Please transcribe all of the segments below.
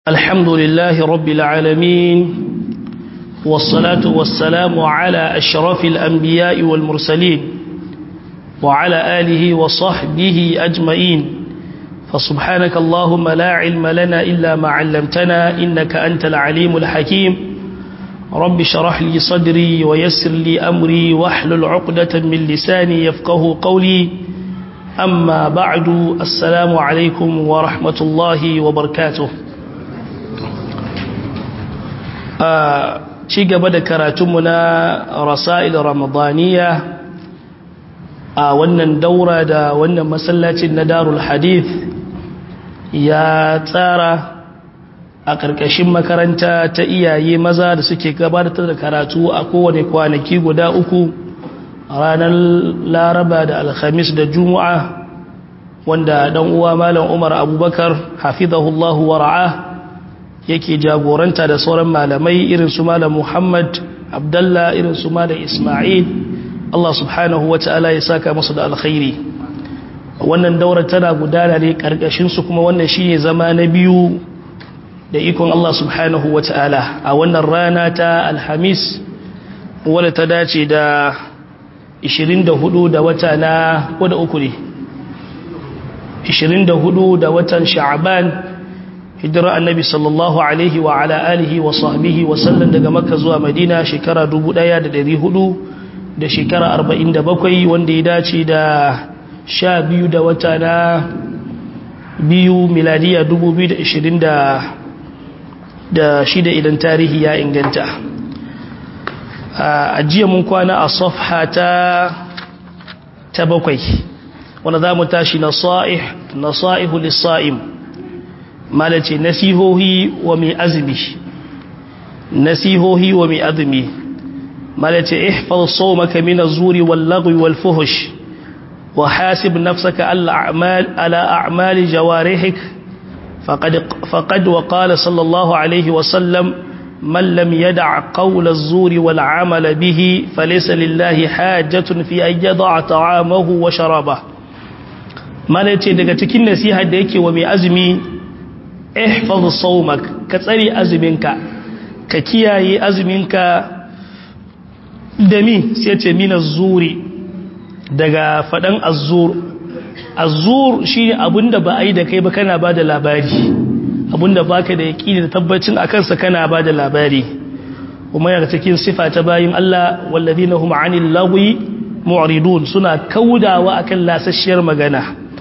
الحمد لله رب العالمين والصلاة والسلام على أشرف الأنبياء والمرسلين وعلى آله وصحبه أجمعين فسبحانك اللهم لا علم لنا إلا ما علمتنا إنك أنت العليم الحكيم رب شرح لي صدري ويسر لي أمري واحلل عقدة من لساني يفقه قولي أما بعد السلام عليكم ورحمة الله وبركاته ci gaba da karatunmu na rasa'il ramadaniya a wannan daura da wannan masallacin na darul hadith ya tsara a ƙarƙashin makaranta ta iyaye maza da suke gabatar da karatu a kowane kwanaki guda uku ranar laraba da alhamis da juma'a wanda ɗan uwa malam umar abubakar hafizahullahu wara'a yake jagoranta da sauran malamai irin su malam Muhammad Abdullah irin su malam Ismail Allah subhanahu wata'ala ya saka musu da alkhairi wannan daura tana gudana ne karkashin su kuma wannan shine zama na biyu da ikon Allah subhanahu wata'ala a wannan rana ta Alhamis wadda ta dace da 24 da wata na ko da uku ne 24 da watan Sha'ban hijira annabi sallallahu alaihi wa ala alihi wa sahbihi wa sallam daga makka zuwa madina shekara 1400 da shekara 47 wanda ya dace da sha biyu da wata na biyu miladiya 2020 da shida idan tarihi ya inganta a jiya mun kwana a safha ta ta bakwai wanda za mu tashi nasa'ihu lissa'im malace nasihohi wa mai azumi nasihohi wa mai azumi malace ihfaz sawmaka min az-zuri wal-lagwi wal-fuhsh wa hasib nafsaka al-a'mal ala a'mali jawarihik faqad faqad wa qala sallallahu alayhi wa sallam man lam yada' qawla az-zuri wal-'amala bihi falaysa lillahi hajatun fi an yada'a ta'amahu wa sharabahu malace daga cikin nasiha da yake wa mai azumi ihfaz sawmak ka tsare azuminka ka kiyaye azuminka da mi sai ce mina zuri daga fadan azzur azzur shine abinda ba ai da kai ba kana bada labari abinda baka da yaqini da tabbacin akan sa kana bada labari kuma yana cikin sifa ta bayin Allah walladina hum anil lagwi mu'ridun suna kaudawa akan lasasshiyar magana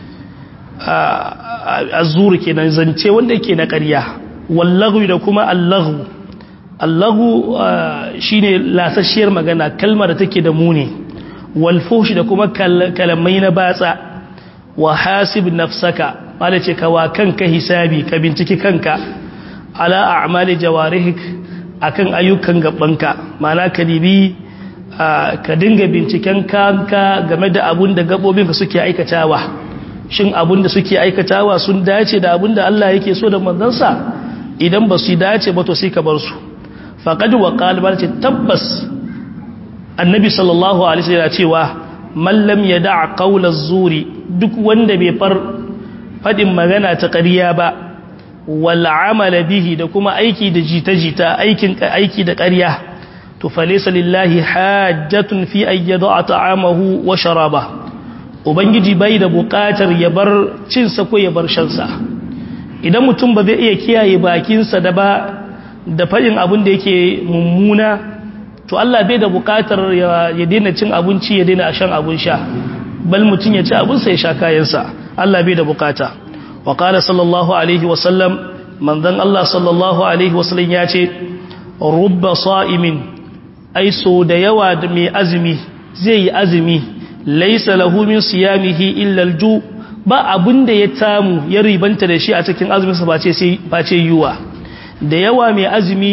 azur kenan zance wanda yake na ƙarya wallahu da kuma allahu allahu shine lasasshiyar magana kalmar da take da muni walfushi da kuma kalamai na batsa wa hasib nafsaka wala ce kawa kanka hisabi ka binciki kanka ala a'mali jawarihik akan ayyukan gabanka ma'ana ka dibi ka dinga binciken kanka game da abun da gabobinka suke aikatawa shin abin da suke aikatawa sun dace da abin da Allah yake so da manzansa idan ba su dace ba to sai ka bar su faqad wa qala ce tabbas annabi sallallahu alaihi wasallam cewa man lam yada' qawla zuri duk wanda bai far fadin magana ta ƙarya ba wal amala bihi da kuma aiki da jita-jita aikin aiki da ƙarya to falaysa lillahi hajjatun fi ayyada ta'amahu wa sharabahu ubangiji bai da bukatar ya bar cinsa ko ya bar shansa idan mutum ba zai iya kiyaye bakinsa da ba da faɗin abin da yake mummuna to Allah bai da bukatar ya daina cin abinci ya daina shan abin sha bal mutum ya ci abinsa ya sha kayansa Allah bai da bukata wa qala sallallahu alaihi wa sallam manzon Allah sallallahu alaihi wa sallam ya ce rubba sa'imin ai so da yawa da mai azumi zai yi azumi laisa lahu min siyamihi illa alju ba abinda ya tamu ya ribanta da shi a cikin azumin sa bace sai bace yuwa da yawa mai azumi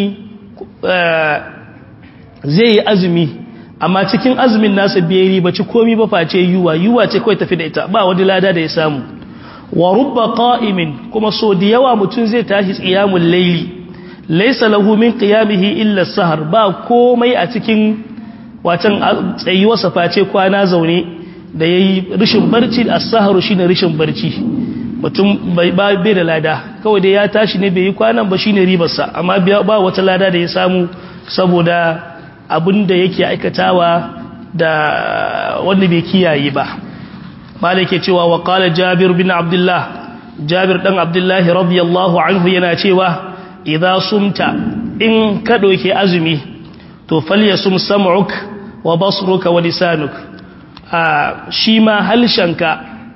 zai yi azumi amma cikin azumin nasa bai ribaci komai ba face yuwa yuwa ce kai tafi da ita ba wani lada da ya samu wa rubba qa'imin kuma so da yawa mutun zai tashi qiyamul layli laisa lahu min qiyamihi illa sahar ba komai a cikin watan tsayuwarsa face kwana zaune da ya yi rishin barci a saharu shi ne rishin barci mutum bai da lada kawai da ya tashi ne bai yi kwanan ba shine ribarsa amma ba wata lada da ya samu saboda abin da yake aikatawa da wanda bai kiyaye ba malik ke cewa wa qala jabir bin abdullah jabir dan abdullahi radiyallahu anhu yana cewa idza sumta in ka doke azumi to falyasum sam'uk wa basruka wa lisanuk a shi ma halshanka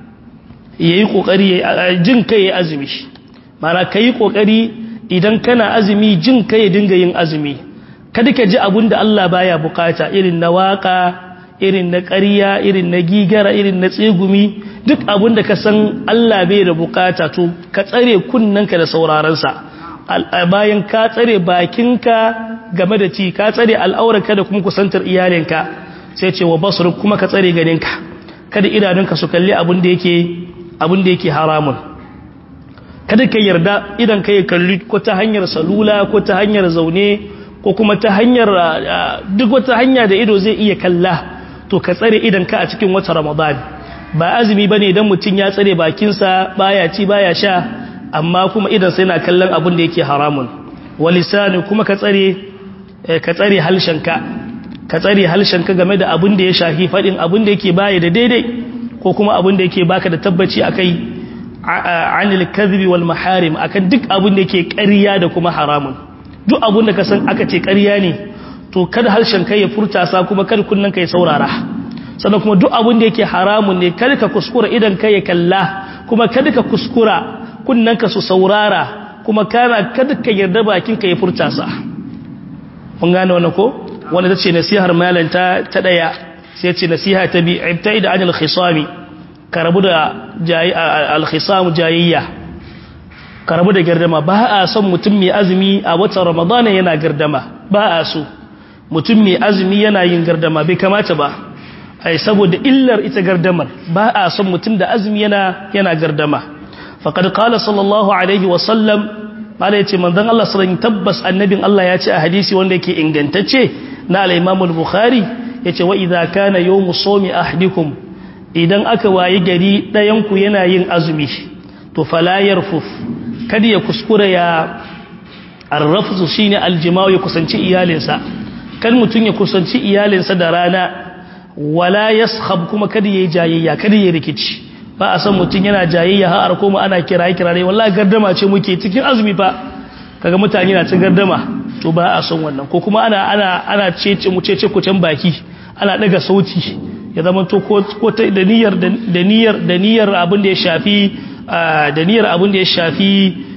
yayi kokari jin kai azumi mana kai kokari idan kana azumi jin kai dinga yin azumi kada ka ji abinda Allah baya bukata irin na waka irin na ƙarya irin na gigara irin na tsegumi duk abinda ka san Allah bai da bukata to ka tsare kunnanka da saurarensa bayan ka tsare bakinka game da ci ka tsare al'aurarka da kuma kusantar iyalinka sai ce wa basur kuma ka tsare ganinka kada idanunka su kalli abin da yake abin da yake haramun kada ka yarda idan ka yi kalli ko ta hanyar salula ko ta hanyar zaune ko kuma ta hanyar duk wata hanya da ido zai iya kalla to ka tsare idan ka a cikin wata ramadan ba azumi bane idan mutum ya tsare bakinsa baya ci baya sha amma kuma idan sai na kallon abin da yake haramun walisani kuma ka tsare ka tsare halshenka ka tsare halshenka game da abin da ya shafi fadin abin da yake baya da daidai ko kuma abin da yake baka da tabbaci akai anil kadhibi wal maharim akan duk abin da yake ƙarya da kuma haramun duk abin da ka san aka ce ƙarya ne to kada harshenka ya furta sa kuma kada kunnan ka ya saurara sannan kuma duk abin da yake haramun ne kada ka kuskura idan ka ya kalla kuma kada ka kuskura kunnanka su saurara kuma kana kada ka yarda bakinka ya furta sa mun gane wannan ko wanda tace nasihar malanta ta daya sai ce nasiha ta bi ibta'id anil khisami ka rabu da jayi al khisam jayiyya ka rabu da gardama ba a son mutum mai azumi a watan ramadana yana gardama ba a so mutum mai azumi yana yin gardama bai kamata ba ai saboda illar ita gardamar ba a son mutum da azumi yana yana gardama faqad qala sallallahu alaihi wa sallam mala yace manzon Allah sallallahu tabbas annabin Allah ya ce a hadisi wanda yake ingantacce na al-Imam al-Bukhari yace wa idza kana yawmu sawmi ahdikum idan aka wayi gari dayan ku yana yin azumi to fala yarfuf kada ya kuskura ya arrafzu shine aljima'u ya kusanci iyalinsa kan mutun ya kusanci iyalinsa da rana wala yaskhab kuma kada yayi jayayya kada yayi rikici ba a san mutum yana jayayya har kuma ana kiraye kiraye wallahi gardama ce muke cikin azumi fa kaga mutane na cin gardama to ba a son wannan ko kuma ana ana ana cece mu cece kucin baki ana daga sauti ya zama to ko ko da niyyar da niyyar da niyyar abin da ya shafi da niyyar abin da ya shafi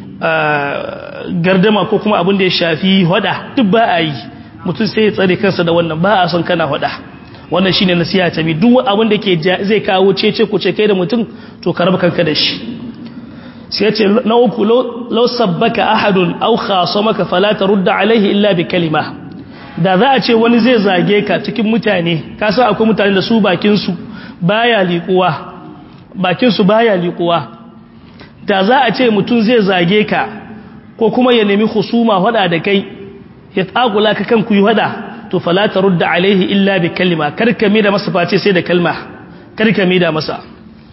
gardama ko kuma abin da ya shafi hada duk ba a yi mutum sai ya tsare kansa da wannan ba a son kana hada wannan shine nasiha ta bi duk abin da ke zai kawo cece ku ce kai da mutum to ka raba kanka da shi sai ya ce na uku law sabbaka ahadun aw khasamaka fala tarudda alaihi illa bi kalima da za a ce wani zai zage ka cikin mutane ka san akwai mutane da su bakin su baya liƙuwa bakin su baya liƙuwa da za a ce mutum zai zage ka ko kuma ya nemi husuma hada da kai ya tsagula ka kan ku yi hada to fala tarudda alaihi illa bi kalima karka mi da masa face sai da kalma karka mi da masa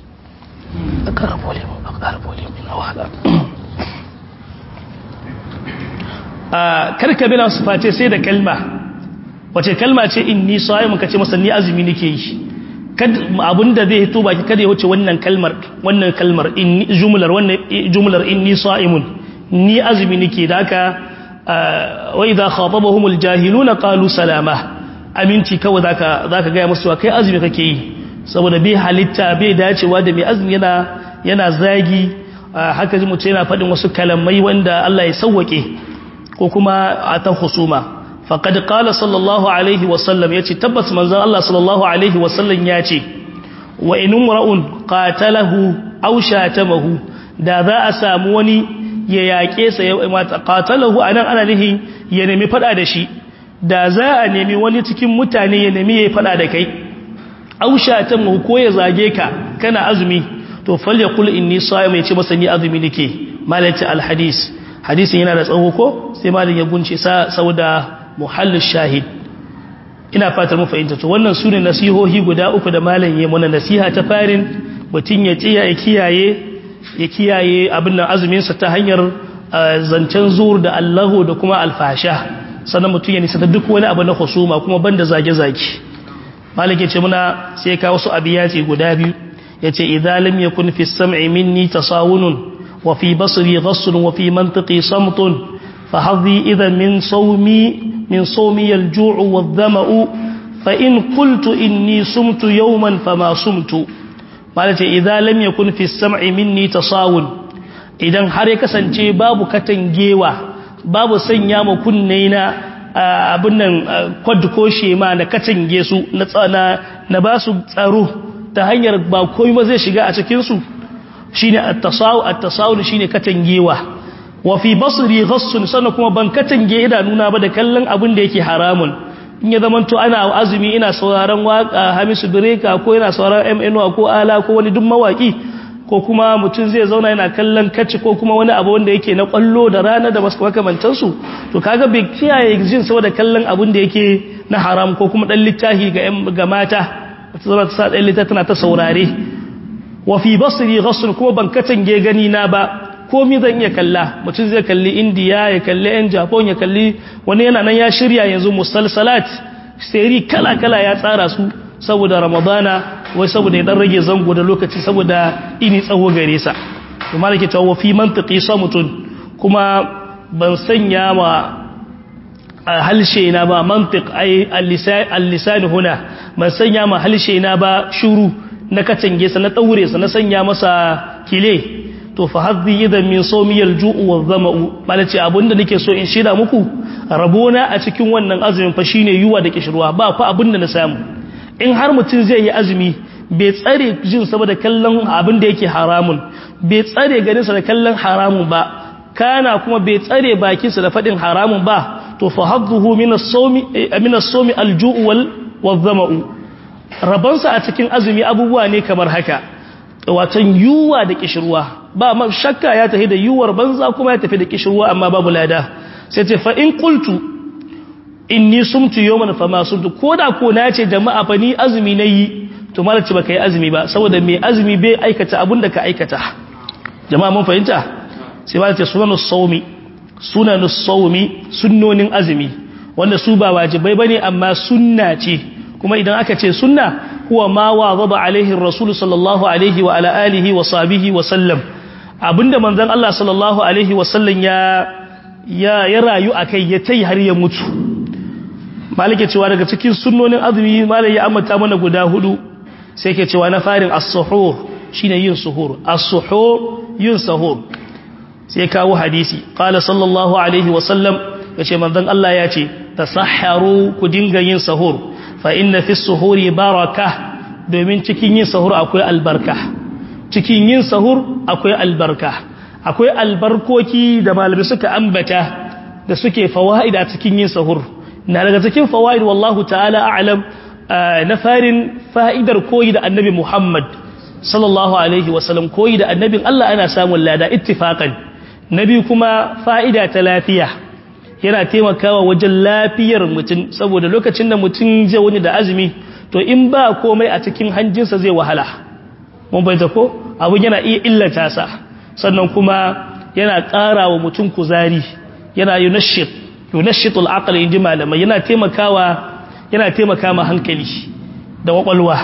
karka mi da masa face sai da kalma wace kalma ce inni sa'im ka ce masa ni azumi nake yi abinda zai hito baki kada ya wuce wannan kalmar wannan kalmar inni jumlar wannan jumlar inni sa'imun ni azumi nake da haka wa idha khatabahumul jahiluna qalu salama aminci kawai zaka zaka ga musu kai azumi kake yi saboda bai halitta bai dacewa da mai azumi yana yana zagi haka ji mutum yana faɗin wasu kalamai wanda Allah ya sauwake ko kuma a ta husuma faqad qala sallallahu alaihi wa sallam yace tabbas manzon Allah sallallahu alaihi wa sallam yace wa in umra'un qatalahu aw shatamahu da za a samu wani ya yaƙe sa ya mata qatalahu anan ana nihin ya nemi fada da shi da za a nemi wani cikin mutane ya nemi ya fada da kai aw shatamahu ko ya zage ka kana azumi to falyaqul inni sa'im yace masa ni azumi nake malati alhadis hadisin yana da tsawo ko sai malin ya gunce sa sauda muhallin shahid ina fatar mu fahimta to wannan sune nasihohi guda uku da malam ya muna nasiha ta farin mutun ya tsiya ya kiyaye ya kiyaye abin nan azumin sa ta hanyar zancen zuwur da allahu da kuma alfasha sannan mutum ya nisa duk wani abu na husuma kuma banda zage-zage malik ya ce muna sai ka wasu abiyati guda biyu ya ce idza lam yakun fi sam'i minni tasawunun wa fi basri ghassun wa fi mantiqi samtun fa hadhi idhan min sawmi min sawmi al-ju'u wadh-dhama'u fa in qultu inni sumtu yawman fama sumtu malik ce idza lam yakun fi sam'i minni tasawun idan har ya kasance babu katangewa babu sanya ma kunne na abin nan kwad ko shema na katange su na tsana na ba su tsaro ta hanyar ba komai ba zai shiga a cikin su shine at-tasawu at-tasawu shine katangewa wa fi basri ghassun sannan kuma ban katange idanuna ba da kallon abin da yake haramun in ya zamanto ana azumi ina sauraron waka Hamisu Bireka ko ina sauraron MNO ko Ala ko wani duk mawaki ko kuma mutum zai zauna yana kallon kacci ko kuma wani abu wanda yake na kwallo da rana da masu makamantansu to kaga bai kiyaye jin saboda kallon abin da yake na haram ko kuma dan littafi ga ga mata ta zama ta sa dan littafi tana ta saurare wa fi basri ghasl kuma ban katange gani na ba komi zan iya kalla mutum zai kalli indiya ya kalli yan japan ya kalli wani yana nan ya shirya yanzu musalsalat seri kala kala ya tsara su saboda ramadana wai saboda ya dan rage zango da lokaci saboda ini tsawo gare sa to malaki tawo fi mantiqi samutun kuma ban sanya ma halshe na ba mantiq ai al-lisan huna ban sanya ma halshe na ba shuru na katange sa na daure sa na sanya masa kile to fa hadhi idan min sawmiyal ju'u wadh-dhama'u malaci abinda nake so in shida muku rabona a cikin wannan azumin fa shine yuwa da kishirwa ba fa abinda na samu in har mutum zai yi azumi bai tsare jin saboda kallon abin da yake haramun bai tsare ganinsa da kallon haramun ba kana kuma bai tsare bakinsa da faɗin haramun ba to fa hadduhu min as-sawmi min as-sawmi al-ju'u wal wadh-dhama'u rabansa a cikin azumi abubuwa ne kamar haka watan yuwa da kishirwa ba ma shakka ya tafi da yuwar banza kuma ya tafi da kishirwa amma babu lada sai ce fa in qultu inni sumtu yawman fama sumtu koda ko na ce jama'a fa ni azumi nayi to malaci baka yi azumi ba saboda mai azumi bai aikata abin da ka aikata jama'a mun fahimta sai malaci sunanus sawmi sunanus sawmi sunnonin azumi wanda su ba wajibai bane amma sunna ce kuma idan aka ce sunna huwa ma wazaba alaihi rasul sallallahu alaihi wa ala alihi wa sahbihi wa sallam abinda manzon Allah sallallahu alaihi wa sallam ya ya ya rayu akai ya tai har ya mutu malike cewa daga cikin sunnonin azumi malai ya ambata mana guda hudu sai ke cewa na farin as-suhur shine yin suhur as-suhur yin sahur sai kawo hadisi qala sallallahu alaihi wa sallam yace manzon Allah ya ce tasahharu ku dinga yin sahur fa inna fi suhuri baraka domin cikin yin sahur akwai albarka cikin yin sahur akwai albarka akwai albarkoki da malami suka ambata da suke fawaida cikin yin sahur na daga cikin fawaid wallahu ta'ala a'lam na farin fa'idar koyi da annabi Muhammad sallallahu alaihi wasallam koyi da annabin Allah ana samun lada ittifaqan nabi kuma fa'ida ta lafiya yana taimakawa wajen lafiyar mutum saboda lokacin da mutum zai wani da azumi to in ba komai a cikin hanjinsa zai wahala mun bai ko abin yana iya illata sa sannan kuma yana ƙara wa mutum kuzari yana yunashit yunashitul aqli inji malamai yana taimakawa yana taimaka ma hankali da kwakwalwa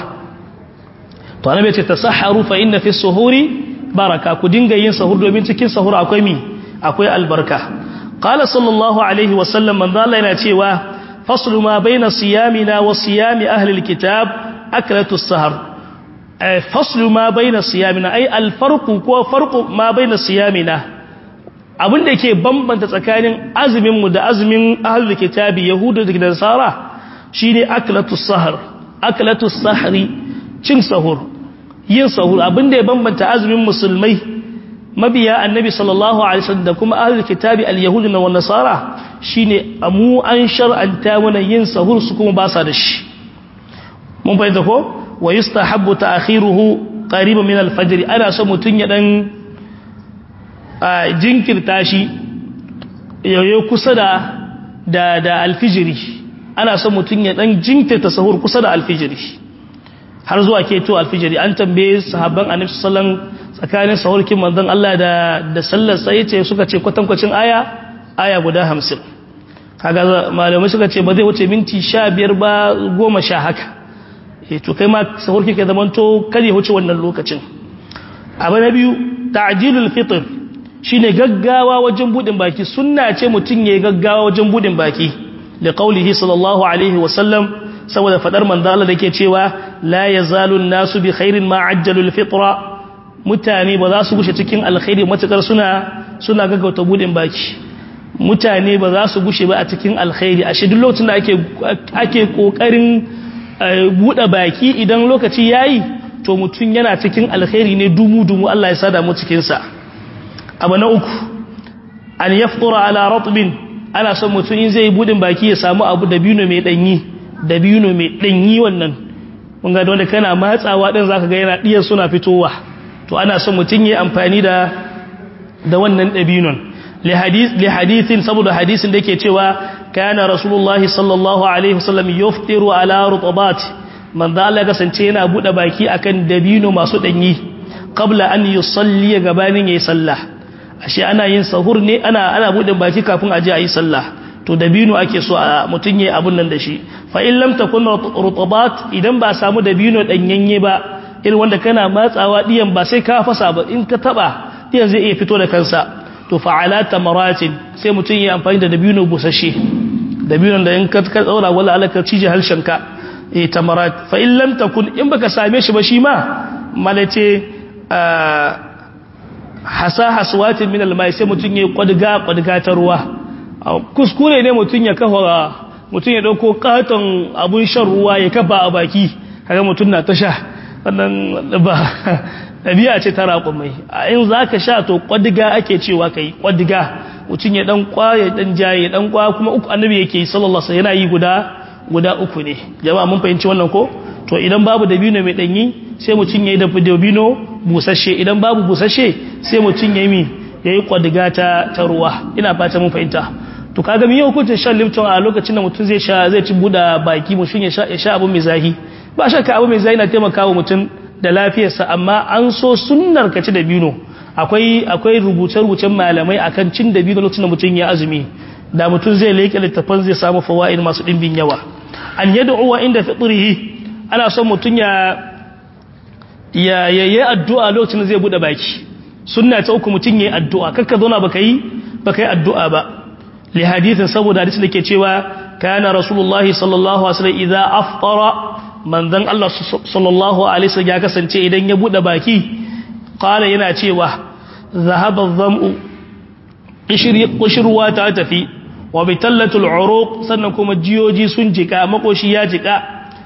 to annabi ce tasahharu fa inna fi suhuri baraka ku dinga yin sahur domin cikin sahur akwai mi akwai albarka qala sallallahu alaihi wa sallam man Allah yana cewa faslu ma baina siyamina wa siyami ahli alkitab aklatu sahar faslu ma baina siyamina ay alfarqu ko farqu ma baina siyamina abin da ke bambanta tsakanin azumin mu da azumin ahli kitabi yahudu da nasara shine aklatu sahar aklatu sahri cin sahur yin sahur abin da ya bambanta azumin musulmai mabiya annabi sallallahu alaihi wasallam da kuma ahlul kitabi al-yahud na nasara shine amu an shar'anta mana yin sahur su kuma ba sa da shi mun fahimta ko wa yustahabbu ta'khiruhu qariban min al-fajr ana so mutun ya dan jinkirta shi yayo kusa da da da al-fijri ana so mutun ya dan jinkirta sahur kusa da al-fijri har zuwa keto alfijiri an tambaye sahabban annabi sallallahu tsakanin sahurkin manzon Allah da da sallar sai ce suka ce kwatankwacin aya aya guda 50 kaga malamai suka ce ba zai wuce minti 15 ba 10 haka eh to kai ma sahurkin ka zamanto kada ya wuce wannan lokacin abu na biyu ta'jilul fitr shine gaggawa wajen budin baki sunna ce mutun yayi gaggawa wajen budin baki da qaulihi sallallahu alaihi wasallam saboda fadar manzo Allah dake cewa la yazalu an-nasu bi khairin ma ajjalul fitra mutane ba za su gushe cikin alkhairi matakar suna suna gaggauta budin baki mutane ba za su gushe ba a cikin alkhairi ashe duk lokacin da ake ake kokarin bude baki idan lokaci yayi to mutun yana cikin alkhairi ne dumu dumu Allah ya sada mu cikin sa abu na uku an yaftura ala ratbin ana son mutum in zai budin baki ya samu abu dabino mai danyi dabino mai danyi wannan mun ga wanda kana matsawa din zaka ga yana diyar suna fitowa to ana son mutum yayi amfani da da wannan dabinon li hadith li hadithin saboda hadisin da yake cewa kana rasulullahi sallallahu alaihi wasallam yuftiru ala rutabat man da Allah kasance yana bude baki akan dabino masu danyi qabla an yusalli gabanin yayi sallah ashe ana yin sahur ne ana ana budin baki kafin aje ayi sallah to dabino ake so a mutun yayi abun nan da shi fa in lam takun rutabat idan ba samu dabino danyanye ba irin wanda kana matsawa diyan ba sai ka fasa ba in ka taba diyan zai iya fito da kansa to fa ala tamaratin sai mutun yayi amfani da dabino busashe dabino da in ka ka tsaura wala alaka cije halshenka eh tamarat fa in lam takun in baka same shi ba shi ma malace hasa haswatin min almai sai mutun yayi kwadga kwadga ta ruwa kuskure ne mutun ya kafa mutun ya dauko katon abun shan ruwa ya kafa a baki kaga mutun na ta sha wannan ba dabi'a ce ta raƙumai in zaka sha to kwadga ake cewa kai kwadga mutun ya dan kwaye dan jaye dan kwa kuma uku annabi yake sallallahu alaihi wasallam yana yi guda guda uku ne jama'a mun fahimci wannan ko to idan babu dabino mai danyi sai mutun yayi da dabino busasshe idan babu busasshe sai mutum ya yi ya yi kwadiga ta, ta ruwa ina fata mun fahimta to kaga mi hukuncin shan lipton a lokacin da mutum zai sha zai ci buda baki mutum ya sha ya sha abu mai zahi ba shakka abu mai zahi na taimakawa mutum da lafiyarsa amma an so sunnar ka ci da bino akwai akwai rubuce-rubucen malamai akan cin da bino lokacin da mutum ya azumi da mutum zai leke littafan zai samu fawaid masu dimbin yawa an yad'u wa inda fitrihi ana son mutum ya ya yayi addu'a lokacin da zai bude baki sunna ta uku mutun yayi addu'a kakka zauna baka yi baka yi addu'a ba li hadithin saboda hadisi dake cewa kana rasulullahi sallallahu alaihi wasallam idza aftara manzon Allah sallallahu alaihi wasallam ya kasance idan ya bude baki qala yana cewa zahaba adh-dham'u qishruwa ta tafi wa bitallatul uruq sannan kuma jiyoji sun jika makoshi ya jika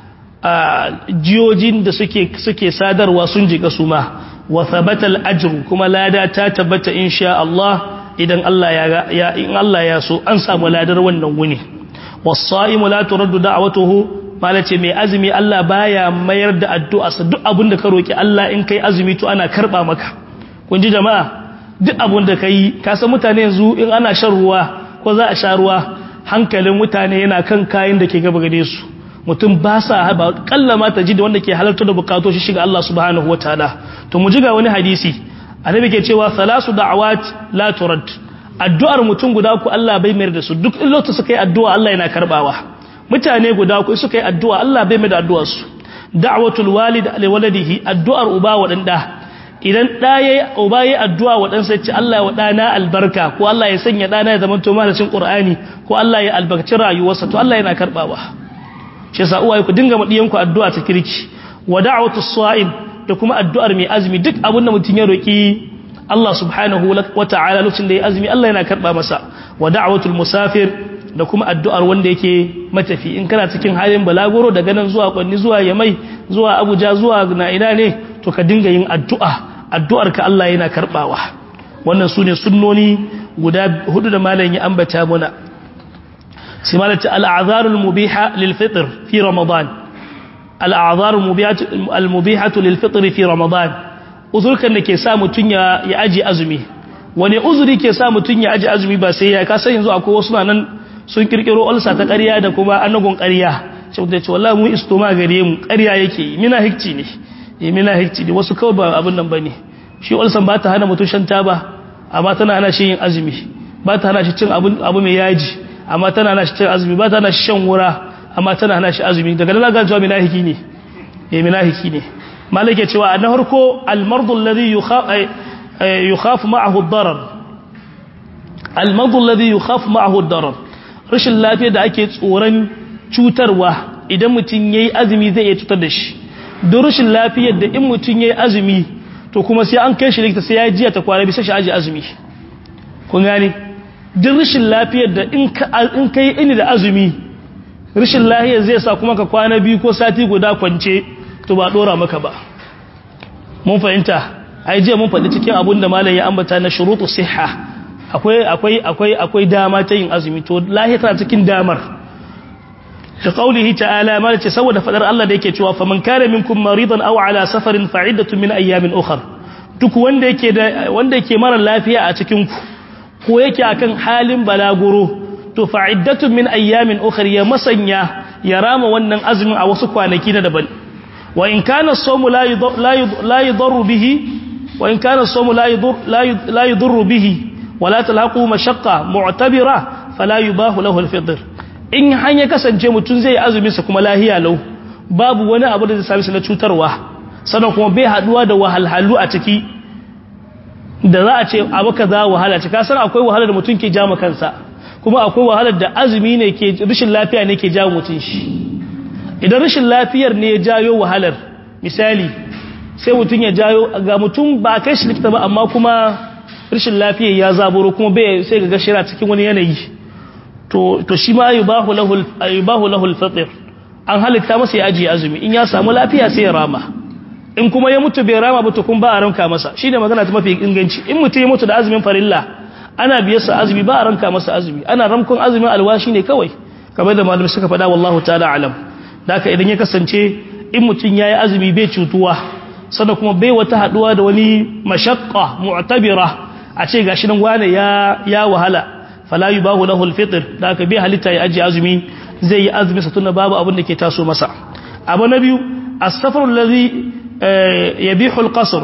jiyojin da suke suke sadarwa sun jika su ma wa thabatal ajru kuma lada ta tabbata insha Allah idan Allah ya ya in Allah ya so an samu ladar wannan wuni was-sa'imu la turaddu da'watuhu malace mai azumi Allah baya mayar da addu'a sa duk abin da ka roki Allah in kai azumi to ana karba maka kun ji jama'a duk abin da kai ka san mutane yanzu in ana shan ruwa ko za a sha ruwa hankalin mutane yana kan kayan da ke gaba gare su mutum ba sa haɓa kallama ta ji da wanda ke halarta da bukatu shi shiga Allah subhanahu wataala to mu ji ga wani hadisi annabi ke cewa salasu da'awat la turad addu'ar mutum guda ku Allah bai mayar da su duk lokacin suka yi addu'a Allah yana karbawa mutane guda ku suka yi addu'a Allah bai mayar da addu'ar su da'watul walid li waladihi addu'ar uba wa dan da idan da yayi uba yayi addu'a wa dan sai ce Allah wa dana albarka ko Allah ya sanya dana ya zama to malamin Qur'ani ko Allah ya albarkaci rayuwarsa to Allah yana karbawa shi yasa uwaye ku dinga madiyanku addu'a ta kirki wa da'watu sa'im da kuma addu'ar mai azumi duk abin da mutun ya roki Allah subhanahu wa ta'ala lokacin da ya azumi Allah yana karba masa wa da'watul musafir da kuma addu'ar wanda yake matafi in kana cikin halin balagoro daga nan zuwa kwanni zuwa yamai zuwa abuja zuwa na ina ne to ka dinga yin addu'a addu'ar ka Allah yana karbawa wannan sune sunnoni guda hudu da malam ya ambata muna sai malata al'azarul mubiha lil fitr fi ramadan al'azarul mubihatu lil fitr fi ramadan uzurkan da ke sa mutun ya ya aji azumi wani uzuri ke sa mutun ya aji azumi ba sai ya kasa yanzu akwai wasu nan sun kirkiro ulsa ta ƙarya da kuma annagon ƙarya sai mutum ya ce wallahi mu istoma gare mu ƙarya yake mina hikci ne eh mina hikci ne wasu kawai ba abin nan bane shi ulsan ba ta hana mutum shan taba amma tana hana shi yin azumi ba ta hana shi cin abu mai yaji amma tana hana shi cin azumi ba ta hana shi shan wura amma tana hana shi azumi daga nan ga cewa minahiki ne eh minahiki ne malike cewa na harko almardu alladhi yukhaf ma'ahu ad-darar almardu alladhi yukhaf ma'ahu ad-darar rashin lafiya da ake tsoron cutarwa idan mutum yayi azumi zai iya cutar da shi don rashin lafiyar da in mutum yayi azumi to kuma sai an kai shi likita sai ya jiya ta kwana bisa shi aji azumi kun gane duk rashin lafiyar da in ka yi ini da azumi rashin lafiyar zai sa kuma ka kwana biyu ko sati guda kwance to ba dora maka ba mun fahimta ai jiya mun faɗi cikin abun da malam ya ambata na shurutu siha akwai akwai akwai akwai dama ta yin azumi to lahiya tana cikin damar da qaulihi ta'ala ma ce saboda fadar Allah da yake cewa faman kana minkum maridan aw ala safarin fa'iddatun min ayyamin ukhra duk wanda yake da wanda yake mara lafiya a cikin ku ko yake akan halin balaguro to fa'iddatun min ayyamin ukhra ya masanya ya rama wannan azumin a wasu kwanaki na daban wa in kana as-sawmu la la yadurru bihi wa in kana as-sawmu la yadur la yadurru bihi wa la talaqu mashaqqa mu'tabira fala yubahu lahu al-fitr in hanya kasance mutum zai azumin sa kuma lahiya lau babu wani abu da zai sami sa na cutarwa sannan kuma bai haduwa da wahalhalu a ciki da za a ce abu kaza wahala ce ka san akwai wahala da mutum ke jama kansa kuma akwai wahalar da azumi ne ke rashin lafiya ne ke jawo mutum shi idan rashin lafiyar ne ya jayo wahalar misali sai mutum ya jayo ga mutum ba kai shi likita ba amma kuma rashin lafiyar ya zaburo kuma bai sai ga gashira cikin wani yanayi to to shi ma yubahu lahu yubahu lahu al-fitr an halitta masa ya ajiye azumi in ya samu lafiya sai ya rama in kuma ya mutu bai rama ba to kun ba a ranka masa shine magana ta mafi inganci in mutum ya mutu da azumin farilla ana biyar sa azumi ba a ranka masa azumi ana ramkon azumin alwashi ne kawai kamar da malamai suka faɗa wallahu ta'ala alam haka idan ya kasance in mutum yayi azumi bai cutuwa sannan kuma bai wata haduwa da wani mashaqqa mu'tabira a ce gashi nan wane ya ya wahala fala yubahu lahu alfitr da haka bai halitta ya ajiye azumi zai yi azumi sa tunda babu abin da ke taso masa abu na biyu as-safar alladhi yabihu al-qasr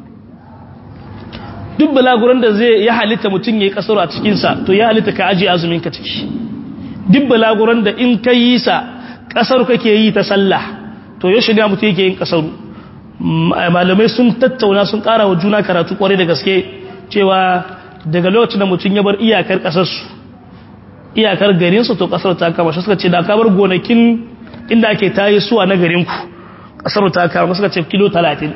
duk balaguran da zai ya halitta mutum yayi kasar a cikin sa to ya halitta ka ajiye azumin ka ciki duk balaguran da in ka yi sa kasar kake yi ta sallah to yaushe ne mutum yake yin kasar malamai sun tattauna sun kara wa juna karatu kwarai da gaske cewa daga lokacin da mutum ya bar iyakar kasarsu iyakar garinsu to kasar ta kama shi suka ce da ka bar gonakin inda ake tayi suwa na garinku kasar ta kama suka ce kilo 30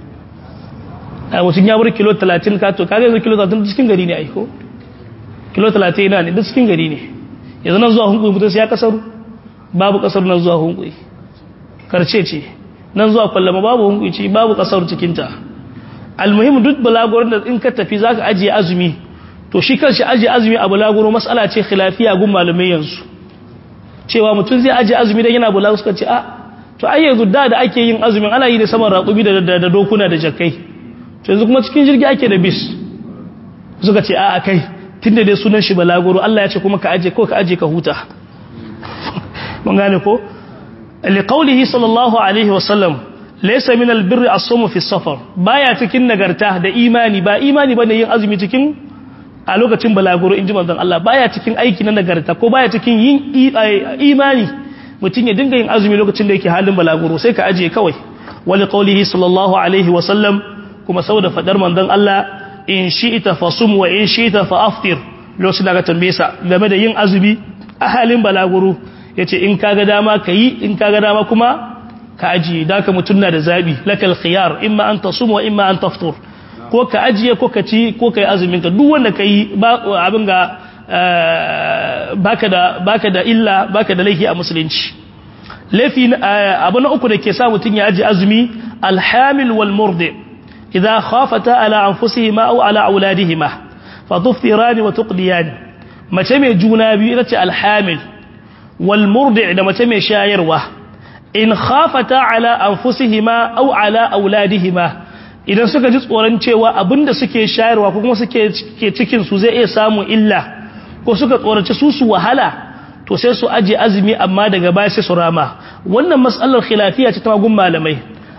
a mutum ya bar kilo 30 ka to kaga yanzu kilo 30 cikin gari ne aiko kilo 30 ina ne duk cikin gari ne yanzu nan zuwa hunkuyi mutum sai ya kasaru babu kasar nan zuwa hunkuyi karce ce nan zuwa kwallama babu hunkuyi ce babu kasar cikinta almuhim duk balagurin da in ka tafi zaka ajiye azumi to shi kanshi ajiye azumi a balaguro mas'ala ce khilafiya gun malamai yanzu cewa mutum zai ajiye azumi dan yana balaguro suka ce a to ai yanzu da da ake yin azumin ana yi da saman raƙumi da da dokuna da jakkai to yanzu kuma cikin jirgi ake da bis suka ce a a kai tunda dai sunan shi balaguro Allah ya ce kuma ka ajiye ko ka ajiye ka huta mun gane ko liqaulihi sallallahu alaihi wasallam laysa min albirri as-sawm fi safar baya cikin nagarta da imani ba imani bane yin azumi cikin a lokacin balaguro inji manzon Allah baya cikin aiki na nagarta ko baya cikin yin imani mutun ya dinga yin azumi lokacin da yake halin balaguro sai ka ajiye kawai wali qaulihi sallallahu alaihi wa sallam kuma saboda fadar manzon Allah in shi'ta fasum wa in shi'ta fa aftir lokacin da ka tambaye sa game da yin azumi a halin balaguro yace in kaga dama kayi in kaga dama kuma ka ajiye da ka mutum na da zabi lakal khiyar imma an tasum wa imma an taftur ko ka ajiye ko ka ci ko ka yi azumin ka duk wanda ka yi abin ga baka da baka da illa baka da laifi a musulunci laifi abu na uku da ke sa mutum ya ajiye azumi alhamil wal murdi idza khafata ala anfusihima aw ala auladihima fa tuftirani wa tuqdiyani mace mai juna biyu ita ce alhamil wal murdi da mace mai shayarwa in khafata ala anfusihima aw ala auladihima idan suka ji tsoron cewa abinda suke shayarwa ko kuma suke ke cikin su zai iya samun illa ko suka tsorace su su wahala to sai su aje azumi amma daga baya sai su rama wannan mas'alar khilafiya ce ta magun malamai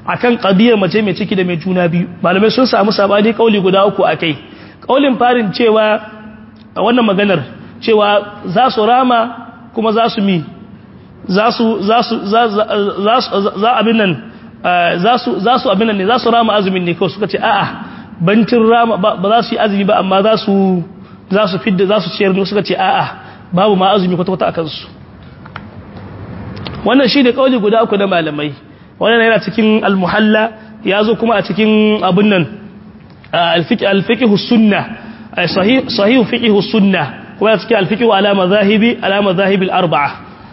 akan qadiyar mace mai ciki da mai juna biyu malamai sun samu sabani kauli guda uku akai kaulin farin cewa a wannan maganar cewa za su rama kuma za su mi za su za su za abin nan za su za su abin nan ne za su rama azumin ne kawai suka ce a'a bancin rama ba za su yi azumi ba amma za su za su fidda za su ciyar ne suka ce a'a babu ma azumi kwata-kwata a kansu wannan shi ne kauli guda uku na malamai wannan yana cikin almuhalla ya zo kuma a cikin abin nan alfiqhu sunna sahih fiqhu sunna kuma cikin alfiqhu ala mazahibi ala mazahibi al-arba'a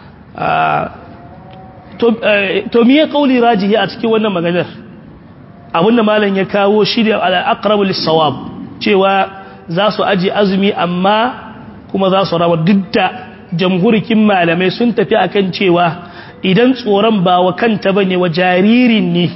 to miye kauli rajihi a cikin wannan maganar abinda malam ya kawo shi da al-aqrabu lis-sawab cewa za su aji azumi amma kuma za su rama duk da jamhurikin malamai sun tafi akan cewa idan tsoron ba wa kanta bane wa jaririn ne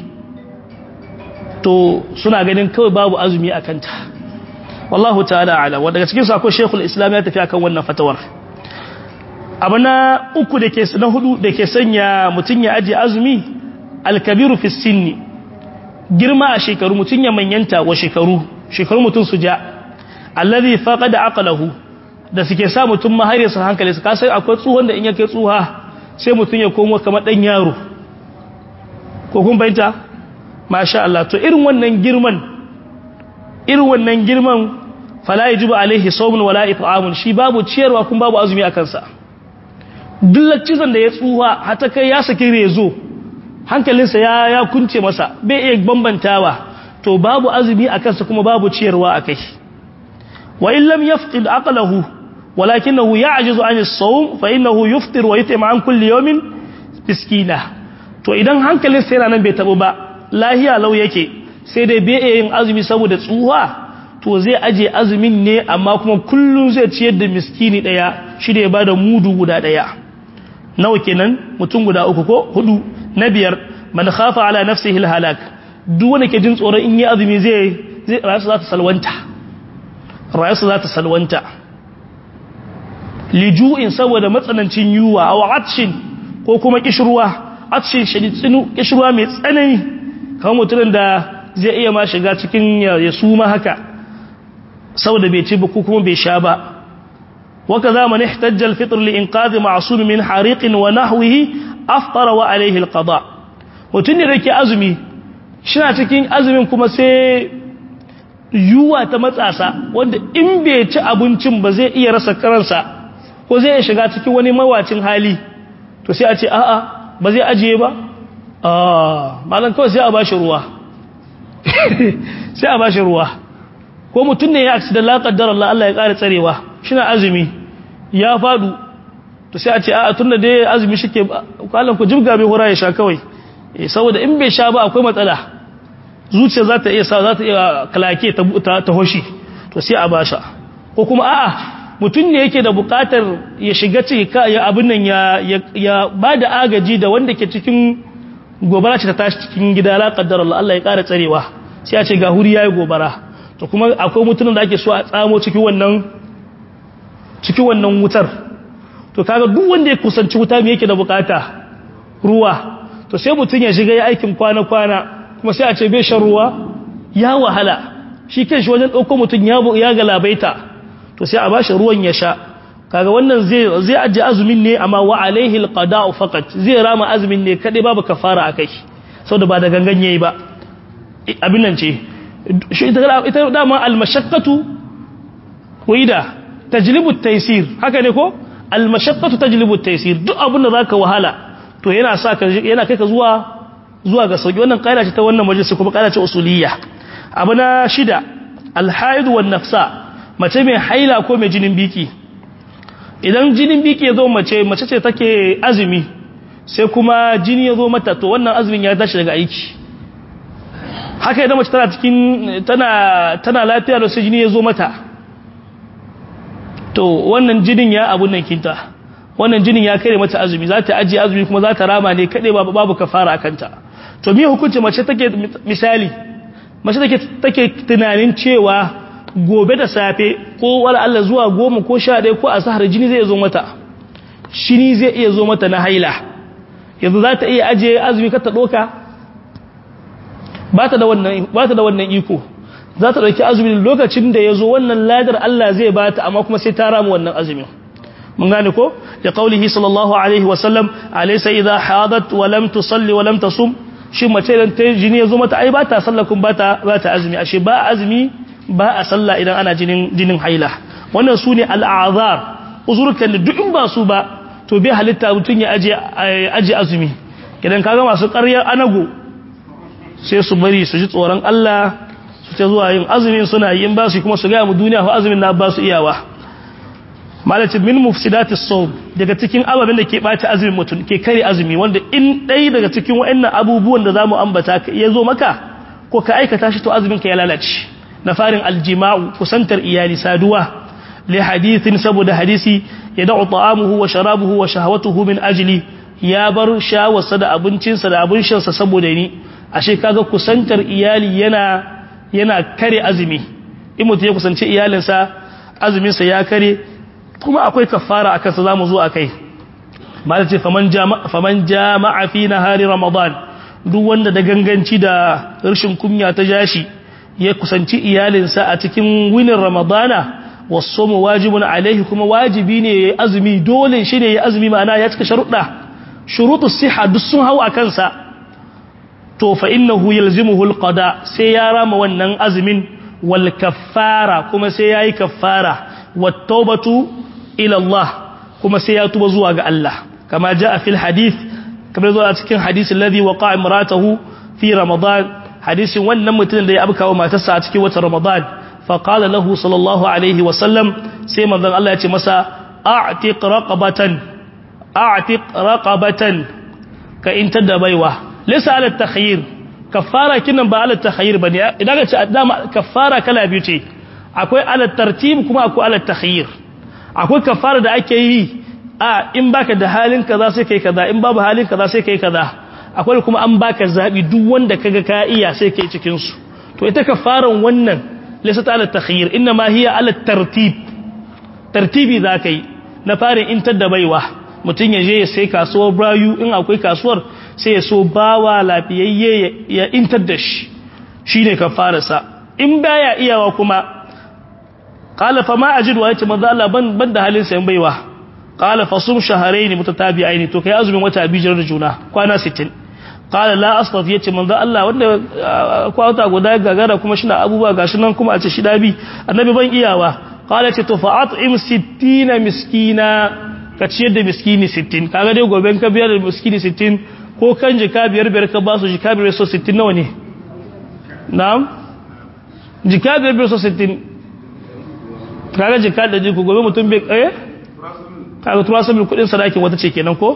to suna ganin kawai babu azumi a kanta wallahu ta'ala ala wanda daga cikin sako shekul islam ya tafi akan wannan fatawar abu na uku da ke na hudu da ke sanya mutum ya ajiye azumi alkabiru fi sinni girma a shekaru mutum ya manyanta wa shekaru shekaru mutum su ja allazi faqada aqlahu da suke sa mutum ma har ya san hankali su kasai akwai tsuhon da in ya kai tsuha sai mutum ya komo kamar dan yaro ko kun bayyana masha Allah to irin wannan girman irin wannan girman fala yajibu alaihi sawmun wala it'amun shi babu ciyarwa kun babu azumi akan sa dullacizan da ya tsuha hata kai ya saki rezo hankalinsa ya ya kunce masa bai iya bambantawa to babu azumi akan sa kuma babu ciyarwa akai wa in lam yafqid aqlahu walakinahu ya'jizu 'an as-sawm fa innahu yufṭir wa yut'im 'an kulli yawmin miskina to idan hankalinsa yana nan bai tabo ba lahiya lau yake sai dai bai yin azumi saboda tsuwa to zai aje azumin ne amma kuma kullum zai ciyar da miskini daya shi da ya bada mudu guda daya nawa kenan mutum guda uku ko hudu na biyar man khafa ala nafsihi alhalak duk wanda ke jin tsoron in yi azumi zai zai rayu za ta salwanta rayu za ta salwanta liju'in saboda matsanancin yuwa aw atshin ko kuma kishruwa atshin shadid tsinu kishruwa mai tsanani kamar mutumin da zai iya ma shiga cikin ya suma haka saboda bai ci ba ko kuma bai sha ba waka za man ihtajja al-fitr li inqadhi ma'sum min hariqin wa nahwihi aftara wa alayhi al-qada mutun ne dake azumi shina cikin azumin kuma sai yuwa ta matsasa wanda in bai ci abincin ba zai iya rasa karansa ko zai iya shiga cikin wani mawacin hali to sai a ce a'a ba zai ajiye ba malam kawai sai a bashi ruwa sai a bashi ruwa ko mutum ne ya accident la qaddara Allah Allah ya kare tsarewa shina azumi ya fadu to sai a ce a tunda dai azumi shike kallan ku jibga bai hura ya sha kawai eh saboda in bai sha ba akwai matsala zuciya za ta iya sa za ta iya kalake ta ta hoshi to sai a basha ko kuma a'a mutum ne yake da bukatar ya shiga ciki ya abin nan ya ya bada agaji da wanda ke cikin gobara ce ta tashi cikin gida la kaddar Allah Allah ya ƙara tsarewa sai a ce ga huri yayi gobara to kuma akwai mutumin da ake so a tsamo cikin wannan cikin wannan wutar to kaga duk wanda ya kusanci wuta me yake da bukata ruwa to sai mutun ya shiga ya aikin kwana kwana kuma sai a ce bai shan ruwa ya wahala shi kanshi wajen dauko mutun ya ya galabaita to sai a bashi ruwan ya sha kaga wannan zai zai aje azumin ne amma wa alaihi alqada'u faqat zai rama azumin ne kadai babu kafara akai saboda ba da gangan yayi ba abin nan ce shi ita ita dama almashaqqatu wida tajlibu at-taysir haka ne ko almashaqqatu tajlibu at-taysir duk abin da zaka wahala to yana sa ka yana kai ka zuwa zuwa ga sauki wannan kaida ce ta wannan majalisi kuma kaida ce usuliyya abu na shida alhaid wan nafsa mace mai haila ko mai jinin biki idan jinin biki ya zo mace mace ce take azumi sai kuma jini ya zo mata to wannan azumin ya tashi daga aiki haka idan mace tana cikin tana tana lafiya da sai jini ya zo mata to wannan jinin ya abun nan kinta wannan jinin ya kare mata azumi za ta ajiye azumi kuma za ta rama ne kaɗai babu babu kafara akanta to me hukunci mace take misali mace take take tunanin cewa gobe da safe ko wala Allah zuwa goma ko sha ɗaya ko a sahar jini zai zo mata shini zai iya zo mata na haila yanzu za ta iya ajiye azumi ka ta ɗoka ba ta da wannan ba ta da wannan iko za ta dauki azumin lokacin da yazo wannan ladar Allah zai bata amma kuma sai ta rama wannan azumin mun gane ko da qaulihi sallallahu alaihi wa sallam alaysa idha hadat wa lam tusalli wa lam tasum shi mace idan ta jini yazo mata ai ba ta sallah kun ba ta ba ta azumi ashe ba azumi ba a sallah idan ana jinin jinin haila wannan sune al'azar uzurkan da duk in ba su ba to bai halitta mutun ya aje aje azumi idan kaga masu ƙaryar anago sai su bari su ji tsoron Allah su ta zuwa yin azumin suna yin ba su kuma su gaya mu duniya ko azumin na ba su iyawa malaci min mufsidati sawm daga cikin ababen da ke bata azumin mutum ke kare azumi wanda in dai daga cikin wayannan abubuwan da zamu ambata ya zo maka ko ka aikata shi to azumin ka ya lalace na farin aljima'u kusantar iyali saduwa li hadithin saboda hadisi ya da'u ta'amuhu wa sharabuhu wa shahawatuhu min ajli ya bar shawarsa da abincinsa da abin shansa saboda ni ashe kaga kusantar iyali yana yana kare azumi in mutum ya kusanci iyalinsa azuminsa ya kare kuma akwai kafara akan sa zamu zo akai malai ce faman jama'a faman jama'a fi nahari ramadan duk wanda da ganganci da rashin kunya ta jashi ya kusanci iyalinsa a cikin winin ramadana wasu wajibun alaihi kuma wajibi ne ya azumi dole shi ne ya azumi ma'ana ya cika sharuɗa shurutu siha duk sun hau a kansa to fa innahu yalzimuhu alqada sai ya rama wannan azumin wal kaffara kuma sai yayi kaffara wat tawbatu ila Allah kuma sai ya tuba zuwa ga Allah kama jaa fil hadith kamar zuwa cikin hadisi alladhi waqa'a imratahu fi ramadan hadisin wannan mutumin da ya abkawa matarsa a cikin watan ramadan fa qala lahu sallallahu alaihi wa sallam sai manzon Allah ya ce masa a'tiq raqabatan a'tiq raqabatan ka intar da baiwa laysa ala takhayyir kaffara kinan ba ala takhayyir bane idan ka ce dama kaffara kala biyu ce akwai ala tartib kuma akwai ala takhayyir akwai kaffara da ake yi a in baka da halin kaza sai kai kaza in babu halin kaza sai kai kaza akwai kuma an baka zabi duk wanda kaga ka iya sai kai cikin su to ita kafaran wannan laysa ala takhayyir inma ma hiya ala tartib tartibi zakai na farin intar da baiwa mutum ya je ya sai kasuwar brayu in akwai kasuwar sai ya so bawa lafiyayye ya intar da shi shi ne kafararsa in baya iyawa kuma ƙala fa ma a ji duwa ya ce maza Allah ban da halin sayan baiwa ƙala fa sun shaharai ne mutu tabi aini to kai azumin wata bijiyar da juna kwana 60 ƙala la asfaf ya ce maza Allah wanda kwata guda gagara kuma shi na abubuwa gashi nan kuma a ce shi dabi annabi ban iyawa ƙala ce to fa'at'im 60 miskina ka ciyar da miskini 60 kaga dai goben ka biyar da miskini 60 ko kan jika biyar biyar ka ba su jika biyar so 60 nawa ne na'am jika biyar biyar so 60 kaga jika da jiku gobe mutum bai eh kaga tura sabbin kudin sadakin wata ce kenan ko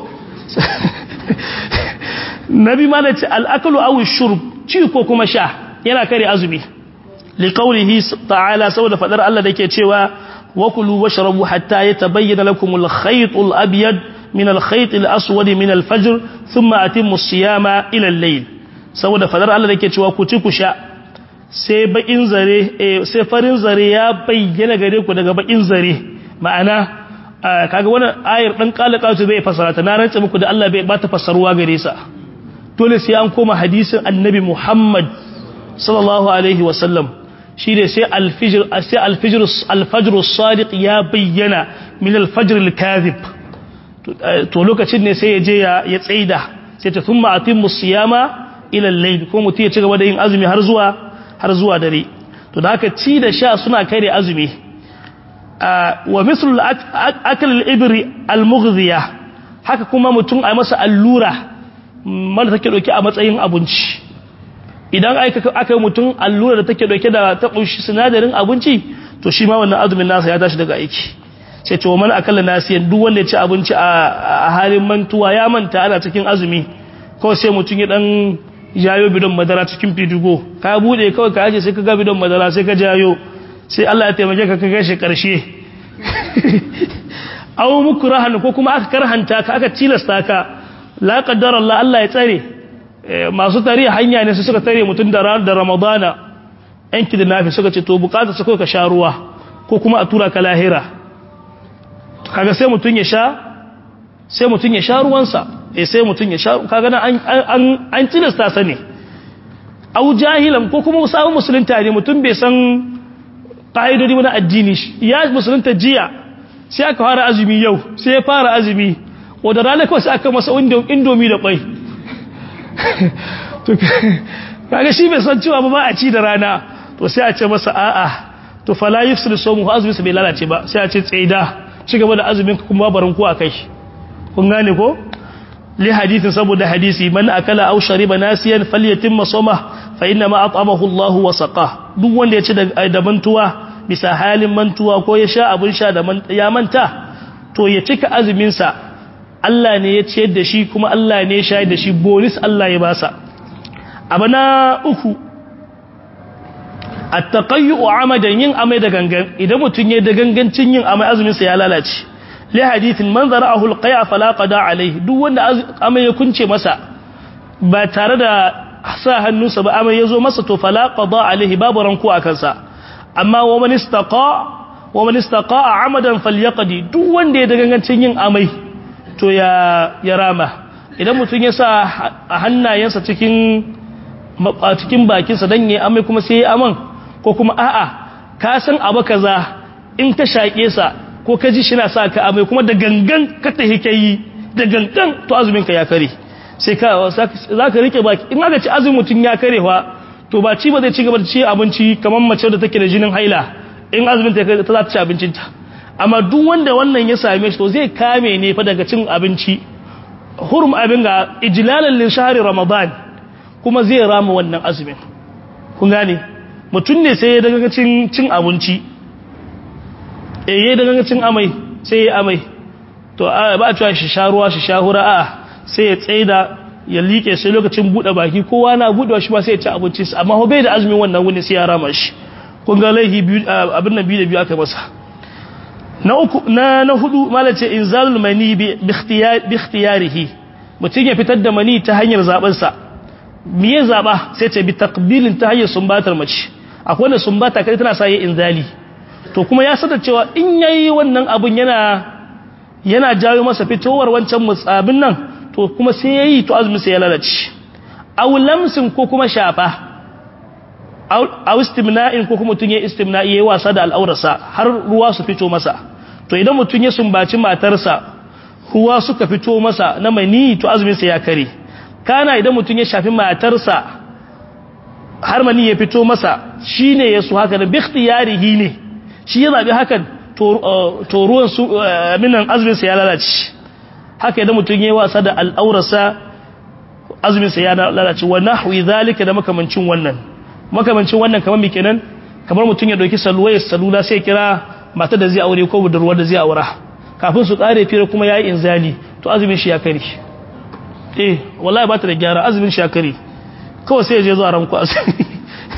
nabi ma da ce al'akalu aw shurb ci ko kuma sha yana kare azumi liqaulihi ta'ala saboda fadar Allah dake cewa وكلوا واشربوا حتى يتبين لكم الخيط الأبيض من الخيط الأسود من الفجر ثم أتموا الصيام إلى الليل saboda fadar Allah da ke cewa ku ci ku sha sai bakin zare sai farin zare ya bayyana gare ku daga bakin zare ma'ana kaga wannan ayar dan kalakatu bai fasara ta na rantsa muku da Allah bai ba ta fasarwa gare sa dole sai an koma hadisin annabi Muhammad sallallahu alaihi wasallam shi ne sai alfijir sai alfijir alfajr sadiq ya bayyana min alfajr alkazib to lokacin ne sai ya je ya tsaida sai ta thumma atimmu siyama ila al-layl ko mutum ya ci gaba da yin azumi har zuwa har zuwa dare to da haka ci da sha suna kai da azumi wa misl akal al-ibri al-mughziya haka kuma mutum a masa allura mala take dauke a matsayin abinci idan aka yi mutum allura da take dauke da ta kunshi sinadarin abinci to shi ma wannan azumin nasa ya tashi daga aiki sai ce wa man akalla nasiyan duk wanda ya ci abinci a halin mantuwa ya manta ana cikin azumi kawai sai mutum ya dan jayo bidon madara cikin fidigo ka bude kawai ka aje sai ka ga bidon madara sai ka jayo sai Allah ya taimake ka ka kai shi karshe aw mukrahan ko kuma aka karhanta ka aka tilasta ka la qaddara Allah Allah ya tsare masu tare hanya ne su suka tare mutum da ran da Ramadana yan kidnafi suka ce to bukata su ka sha ruwa ko kuma a tura ka lahira kaga sai mutum ya sha sai mutum ya sha ruwansa eh sai mutum ya sha kaga nan an an an tilasta sa ne au jahilan ko kuma sabon musulunta ne mutum bai san ƙa'idodi wani addini ya musulunta jiya sai aka fara azumi yau sai ya fara azumi wadda ranar kawai sai aka masa indomi da ƙwai kaga shi bai san cewa ba a ci da rana to sai a ce masa a'a to fala yufsidu sawmu azumin sa bai lalace ba sai a ce tsaida ci gaba da azumin kuma barin ku akai kun gane ko li hadithin saboda hadisi man akala aw shariba nasiyan falyatimma sawma fa inna ma at'amahu Allahu wa saqa duk wanda ya ci da mantuwa bisa halin mantuwa ko ya sha abun sha da ya manta to ya cika azumin sa Allah ne ya ciyar da shi kuma Allah ne ya shayar da shi bonus Allah ya basa abana uku at-taqayyu amadan yin amai da gangan idan mutun yayin da gangancin yin amai azumin sa ya lalace li hadithin man zara'ahu al-qay'a fala qada alayhi duk wanda amai ya kunce masa ba tare da sa hannunsa ba amai yazo masa to fala qada alayhi babu ranku a kansa amma wa man istaqa wa man istaqa amadan falyaqdi duk wanda ya da gangancin yin amai to ya ya rama idan mutun ya sa a hannayensa cikin cikin bakinsa dan yayi amai kuma sai ya aman ko kuma a'a ka san abu kaza in ta shaƙe sa ko ka ji shi na sa ka amai kuma da gangan ka tahi kai da gangan to azumin ka ya kare sai ka za ka rike baki in aka ci azumin mutum ya kare fa to ba ci ba zai ci gaba da ci abinci kamar mace da take da jinin haila in azumin ta ta za ta ci abincinta amma duk wanda wannan ya same shi to zai kame ne fa daga cin abinci hurum abin ga ijlalan lin shahri ramadan kuma zai rama wannan azumin kun gane mutum ne sai ya daga cin cin abinci eh ya daga cin amai sai ya amai to ba a cewa shi sha ruwa shi sha hura a sai ya tsaida ya liƙe sai lokacin buɗe baki kowa na buɗewa shi ba sai ya ci abinci amma ho bai da azumin wannan wuni sai ya rama shi kun ga laihi abin nan biyu da biyu aka masa na uku na na hudu malace inzalul mani bi ikhtiyarihi mutum ya fitar da mani ta hanyar zaben sa me ya zaba sai ce bi taqbilin ta hanyar sumbatar mace akwai wanda sumbata kai tana sa yi inzali to kuma ya sanar cewa in yayi wannan abun yana yana jawo masa fitowar wancan mutsabin nan to kuma sai yayi to azumin sai ya lalace aw lamsin ko kuma shafa aw istimna'in ko kuma mutun ya istimna'i yayi wasa da al'aurarsa har ruwa su fito masa to idan mutun ya sumbaci matarsa ruwa suka fito masa na mani to azumin sa ya kare kana idan mutun ya shafi matarsa har mani ya fito masa shine yasu haka da bi ikhtiyarihi ne shi ya zabi hakan to ruwan su minan azumin sa ya lalace haka idan mutun yayi wasa da al'aurarsa azumin sa ya lalace wa nahwi zalika da makamancin wannan makamancin wannan kamar me kenan kamar mutun ya dauki salwayar salula sai kira mata da zai aure ko budurwar da zai aura kafin su kare fira kuma yayi inzali to azumin shi ya kare eh wallahi ba ta da gyara azumin shi ya kare kawai sai ya je zuwa ranku azumi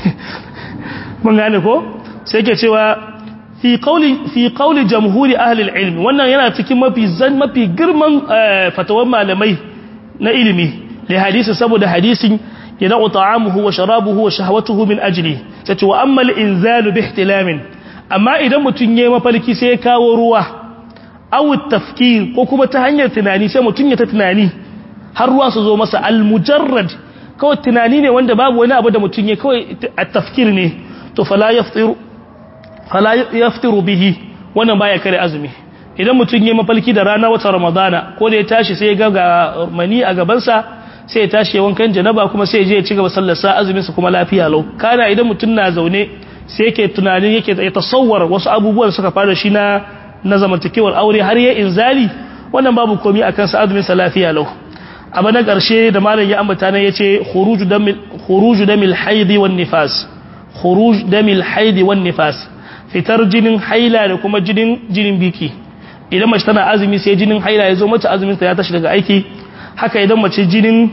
mun gane ko sai yake cewa fi qawli fi qawli jamhuri ahli al-ilm wannan yana cikin mafi zan mafi girman fatawan malamai na ilimi li hadisi saboda hadisin yana ta'amuhu wa sharabuhu wa shahwatuhu min ajli sai wa amma al-inzalu bi ihtilamin amma idan mutun yayi mafarki sai ya kawo ruwa aw tafkir ko kuma ta hanyar tunani sai mutun ya ta tunani har ruwa su zo masa al-mujarrad kawai tunani ne wanda babu wani abu da mutun ya kawai at-tafkir ne to fala yaftiru fala yaftiru bihi wannan baya kare azumi idan mutun yayi mafalki da rana wata ramadana ko da ya tashi sai ya ga mani a gaban sa sai ya tashi wankan janaba kuma sai ya je ya ci gaba sallar sa azumin sa kuma lafiya lau kana idan mutun na zaune sai yake tunanin yake ya tasawwar wasu abubuwan suka fara shi na na zamantakewar aure har ya inzali wannan babu komai akan sa azumin sa lafiya lau abu na ƙarshe da malam ya ambata ne yace khuruju damil khuruju damil haidi wan nifas khuruj damil haidi wan nifas fitar jinin haila da kuma jinin jinin biki idan mace tana azumi sai jinin haila ya zo mata azumin ta ya tashi daga aiki haka idan mace jinin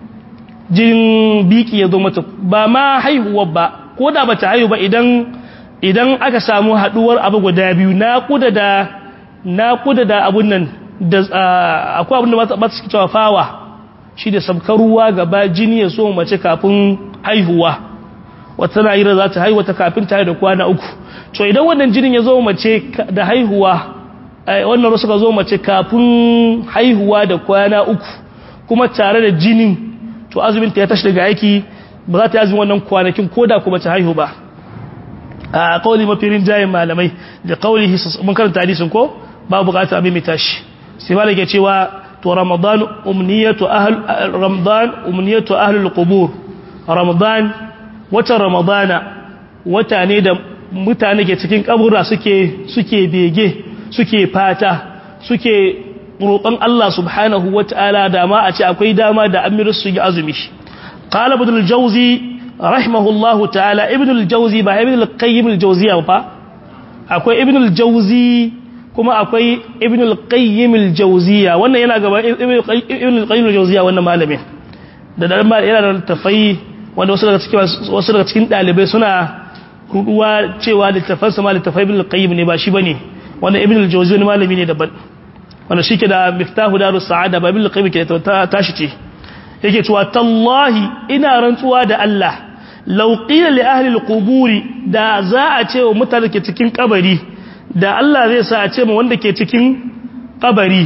jinin biki ya zo mata ba ma haihuwa ba ko da bata haihu ba idan idan aka samu haduwar abu guda biyu naƙuda da naƙuda da abun nan da akwai abin da ba su cewa fawa shi da sabkar ruwa gaba jini ya so mace kafin haihuwa wata na yi za ta haihuwa ta kafin ta da kwana uku to idan wannan jinin ya zo mace da haihuwa wannan ruwa suka zo mace kafin haihuwa da kwana uku kuma tare da jinin to azumin ta ya tashi daga aiki ba za ta yi azumin wannan kwanakin koda kuma ta haihu ba a kauli mafirin jayin malamai da kauli mun karanta hadisin ko ba bukata abin mai tashi sai malai ke cewa to ramadan umniyatu ahl ramadan umniyatu ahlul qubur ramadan wata ramadana wata ne da mutane ke cikin kabura suke suke bege suke fata suke roƙon Allah subhanahu wata'ala da ma a ce akwai dama da amiru su yi azumi qala ibn al-jawzi rahimahullahu ta'ala ibn al-jawzi ba ibn al-qayyim al-jawziya ba akwai ibn al-jawzi kuma akwai ibn al-qayyim al-jawziya wannan yana gaba ibn al-qayyim al-jawziya wannan malamin da dan ma yana da tafai wanda wasu daga cikin wasu daga cikin dalibai suna ruduwa cewa littafansa ma littafai ibn al-qayyim ne ba shi bane wannan ibn al-jawzi ne malami ne daban wanda shike da miftahu darus sa'ada ba ibn al-qayyim ke ta tashi ce yake cewa tallahi ina rantsuwa da Allah law qila li ahli al-qubur da za a ce wa mutane ke cikin kabari da Allah zai sa a ce ma wanda ke cikin kabari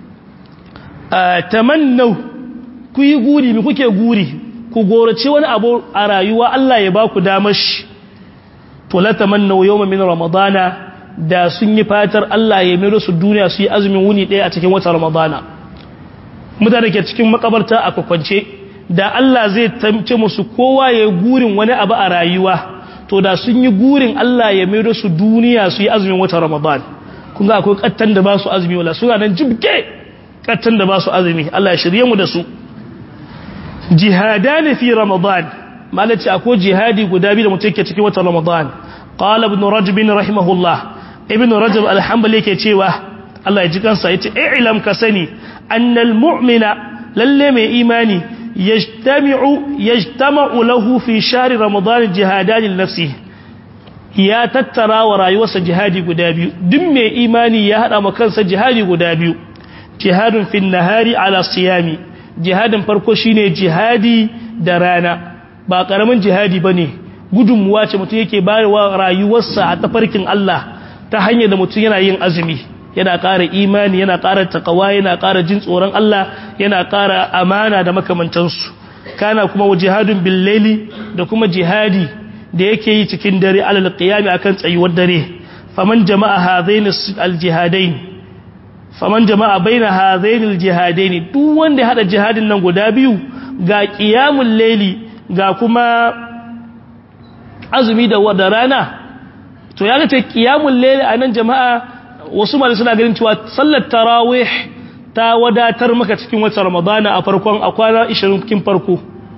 tamannu ku yi guri mi kuke guri ku gorace wani abu a rayuwa Allah ya ba ku damar shi to la tamannu yawma min ramadana da sun yi fatar Allah ya mero su duniya su yi azumin wuni ɗaya a cikin watan ramadana mutane ke cikin makabarta a kwakwance da Allah zai tamce musu kowa ya gurin wani abu a rayuwa to da sun yi gurin Allah ya mero su duniya su yi azumin watan ramadan kun ga akwai kattan da ba su azumi wala suna nan jibge kattan da ba su azumi Allah ya shirye mu da su jihadani fi ramadan malaci akwai jihadi guda biyu da mutum ke cikin watan ramadan qala ibn rajab rahimahullah ibn rajab alhambali yake cewa Allah ya ji kansa yace i'lam ka sani annal mu'mina lalle mai imani yajtami'u yajtama'u lahu fi shahri ramadan jihadan nafsi ya tattara wa rayuwarsa jihadi guda biyu duk mai imani ya hada ma kansa jihadi guda biyu jihadun fin nahari ala siyami jihadin farko shine jihadi da rana ba karamin jihadi bane gudunmuwa ce mutum yake bayarwa rayuwarsa a tafarkin Allah ta hanyar da mutum yana yin azumi yana ƙara imani yana ƙara takawa yana ƙara jin tsoron Allah yana ƙara amana da makamantansu kana kuma wa jihadun billeli da kuma jihadi da yake yi cikin dare alal qiyami akan tsayuwar dare faman jama'a hadain aljihadain faman jama'a baina hadain aljihadain duk wanda ya hada jihadin nan guda biyu ga qiyamul layli ga kuma azumi da wada rana to ya ce qiyamul layl anan jama'a wasu malai suna ganin cewa sallar tarawih ta wadatar maka cikin watan ramadana a farkon a kwana 20 kin farko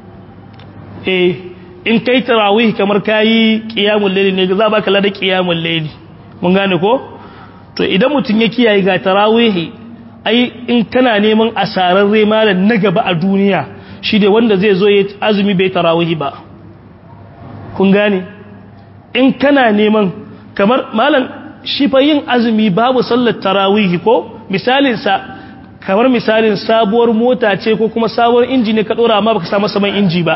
eh in kai tarawih kamar kayi qiyamul layl ne za baka lada qiyamul layl mun gane ko to idan mutun ya kiyaye ga tarawih ai in kana neman asararre malan na gaba a duniya shi ne wanda zai zo ya azumi bai tarawih ba kun gane in kana neman kamar malam shi fa yin azumi babu sallar tarawihi ko misalin sa kamar misalin sabuwar mota ce ko kuma sabuwar inji ne ka dora amma baka samu saman inji ba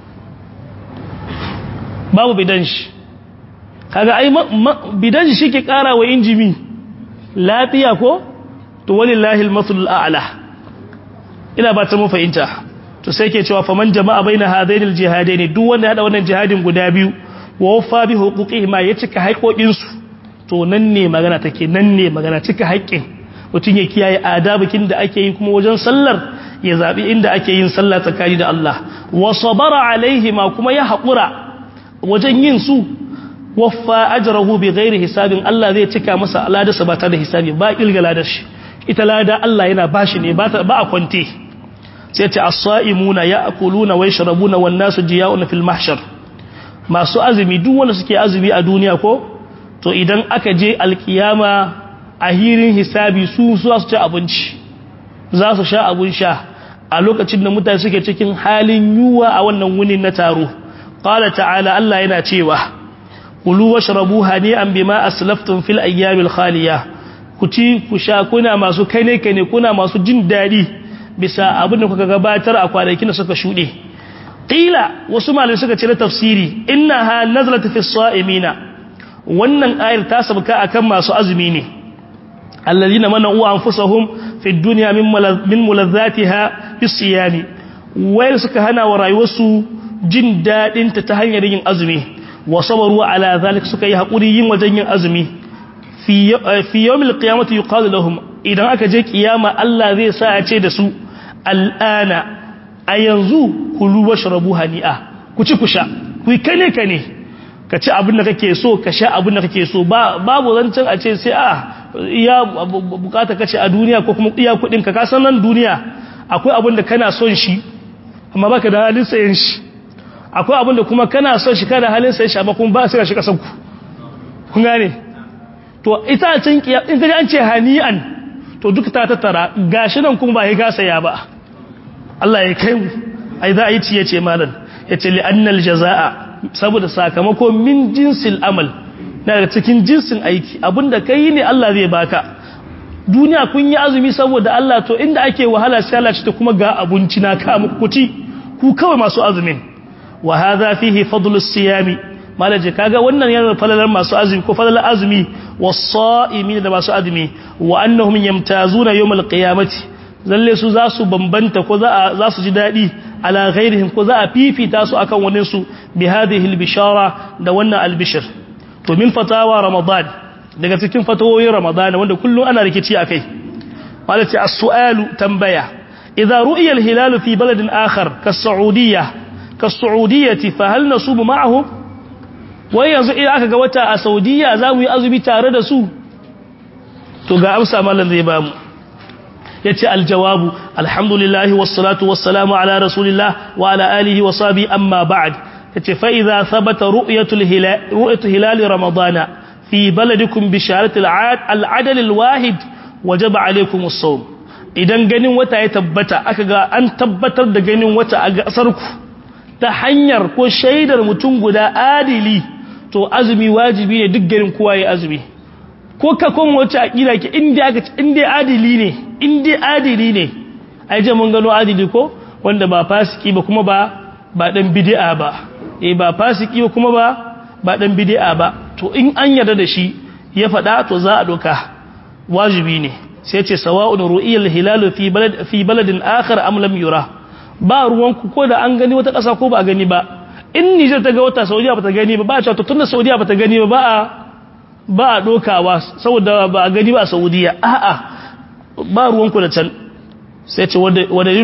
babu bidan shi kaga ai bidan shi shike kara wa inji mi lafiya ko to walillahi almasalul a'la ina ba ta mu fahimta to sai ke cewa faman jama'a baina hadainil jihadaini duk wanda ya hada wannan jihadin guda biyu wa wafa bi huquqihima ya cika haƙoƙin su to nan ne magana take nan ne magana cika haƙƙin mutum ya kiyaye adabikin da ake yi kuma wajen sallar ya zabi inda ake yin sallah tsakani da Allah wa sabara alaihima kuma ya haƙura wajen yin su waffa ajrahu bi ghairi hisabin Allah zai cika masa aladarsa ba tare da hisabi ba kilgala da shi ita lada Allah yana bashi ne ba a kwante sai ce as-sa'imuna ya'kuluna wa yashrabuna wan nasu jiya'un fil mahshar masu azumi duk wanda suke azumi a duniya ko to idan aka je alkiyama a hirin hisabi su su su ci abinci za su sha abun sha a lokacin da mutane suke cikin halin yuwa a wannan wunin na taro qala ta'ala Allah yana cewa kulu washrabu hani'an bima aslaftum fil ayyamil khaliya ku ci ku sha kuna masu kane kane kuna masu jin dadi bisa abin da kuka gabatar a kwanakin da suka shuɗe ƙila wasu malai suka ce na tafsiri inna ha nazalata fi sa'imina wannan ayar ta sabka akan masu azumi ne allazina mana uwa anfusahum fi dunya min min mulazzatiha fi siyami wai suka hana wa rayuwarsu jin dadin ta ta hanyar yin azumi wa sabaru ala zalik suka yi hakuri yin wajen yin azumi fi fi yawmil qiyamati yuqalu lahum idan aka je kiyama Allah zai sa ya ce da su al'ana a yanzu kulu washrabu hani'a ku ci ku sha ku kane kane ka ci abin da kake so ka sha abin da kake so babu zancen a ce sai a iya bukata kace a duniya ko kuma iya kudin ka kasan nan duniya akwai abin da kana son shi amma baka da halin sayen shi akwai abin da kuma kana son shi kana halin sayen shi amma kuma ba sai ka shi kasan ku kun gane to ita can kiya in kaje an ce hani'an to duk ta tattara gashi nan kuma ba ya gasa ya ba Allah ya kai mu ai za a yi ciye ce malam yace li annal jazaa saboda sakamako min jinsil amal na daga cikin jinsin aiki abinda kai ne Allah zai baka duniya kun yi azumi saboda Allah to inda ake wahala sai Allah ta kuma ga abinci na ka muku kuti ku kawai masu azumin wa hadha fihi fadlus siyami malaje kaga wannan yana falalar masu azumi ko falalar azumi was-sa'imin da masu azumi wa annahum yamtazuna yawmal qiyamati lalle su za su bambanta ko za su ji daɗi ala ghairihim ko za a fifita su akan wani su bi hadhihi albishara da wannan albishir to min fatawa ramadan daga cikin fatawoyin ramadan wanda kullum ana rikici akai malati as-su'alu tambaya idza ru'iya al-hilal fi baladin akhar kas-saudiyyah kas-saudiyyah fa hal nasubu ma'ahum wai yanzu idan aka ga wata a saudiya za mu yi azumi tare da su to ga amsa mallan zai bamu yace aljawabu alhamdulillahi wassalatu wassalamu ala rasulillah wa ala alihi wa sahbi amma ba'd yace fa idza thabata ru'yatul hilal ru'yatu hilal ramadana fi baladikum bi shaharatil al'adal alwahid wajaba alaykum as-sawm idan ganin wata ya tabbata aka ga an tabbatar da ganin wata a gasar ku ta hanyar ko shaidar mutum guda adili to azumi wajibi ne duk garin kowa ya azumi ko ka kuma wacce aqida ke inda aka inda adili ne inda adili ne ai je mun gano adili ko wanda ba fasiki ba kuma ba ba dan bid'a ba eh ba fasiki ba kuma ba ba dan bid'a ba to in an yarda da shi ya fada to za a doka wajibi ne sai ce sawa'un ru'iyal hilal fi balad fi baladin akhar am lam yura ba ruwanku ko da an gani wata ƙasa ko ba a gani ba in Nijar ta ga wata Saudiya ba ta gani ba ba a cewa tunda Saudiya ba ta gani ba ba a ba a dokawa saboda ba a gani ba a Saudiya a'a ba ruwanku da can sai ce wa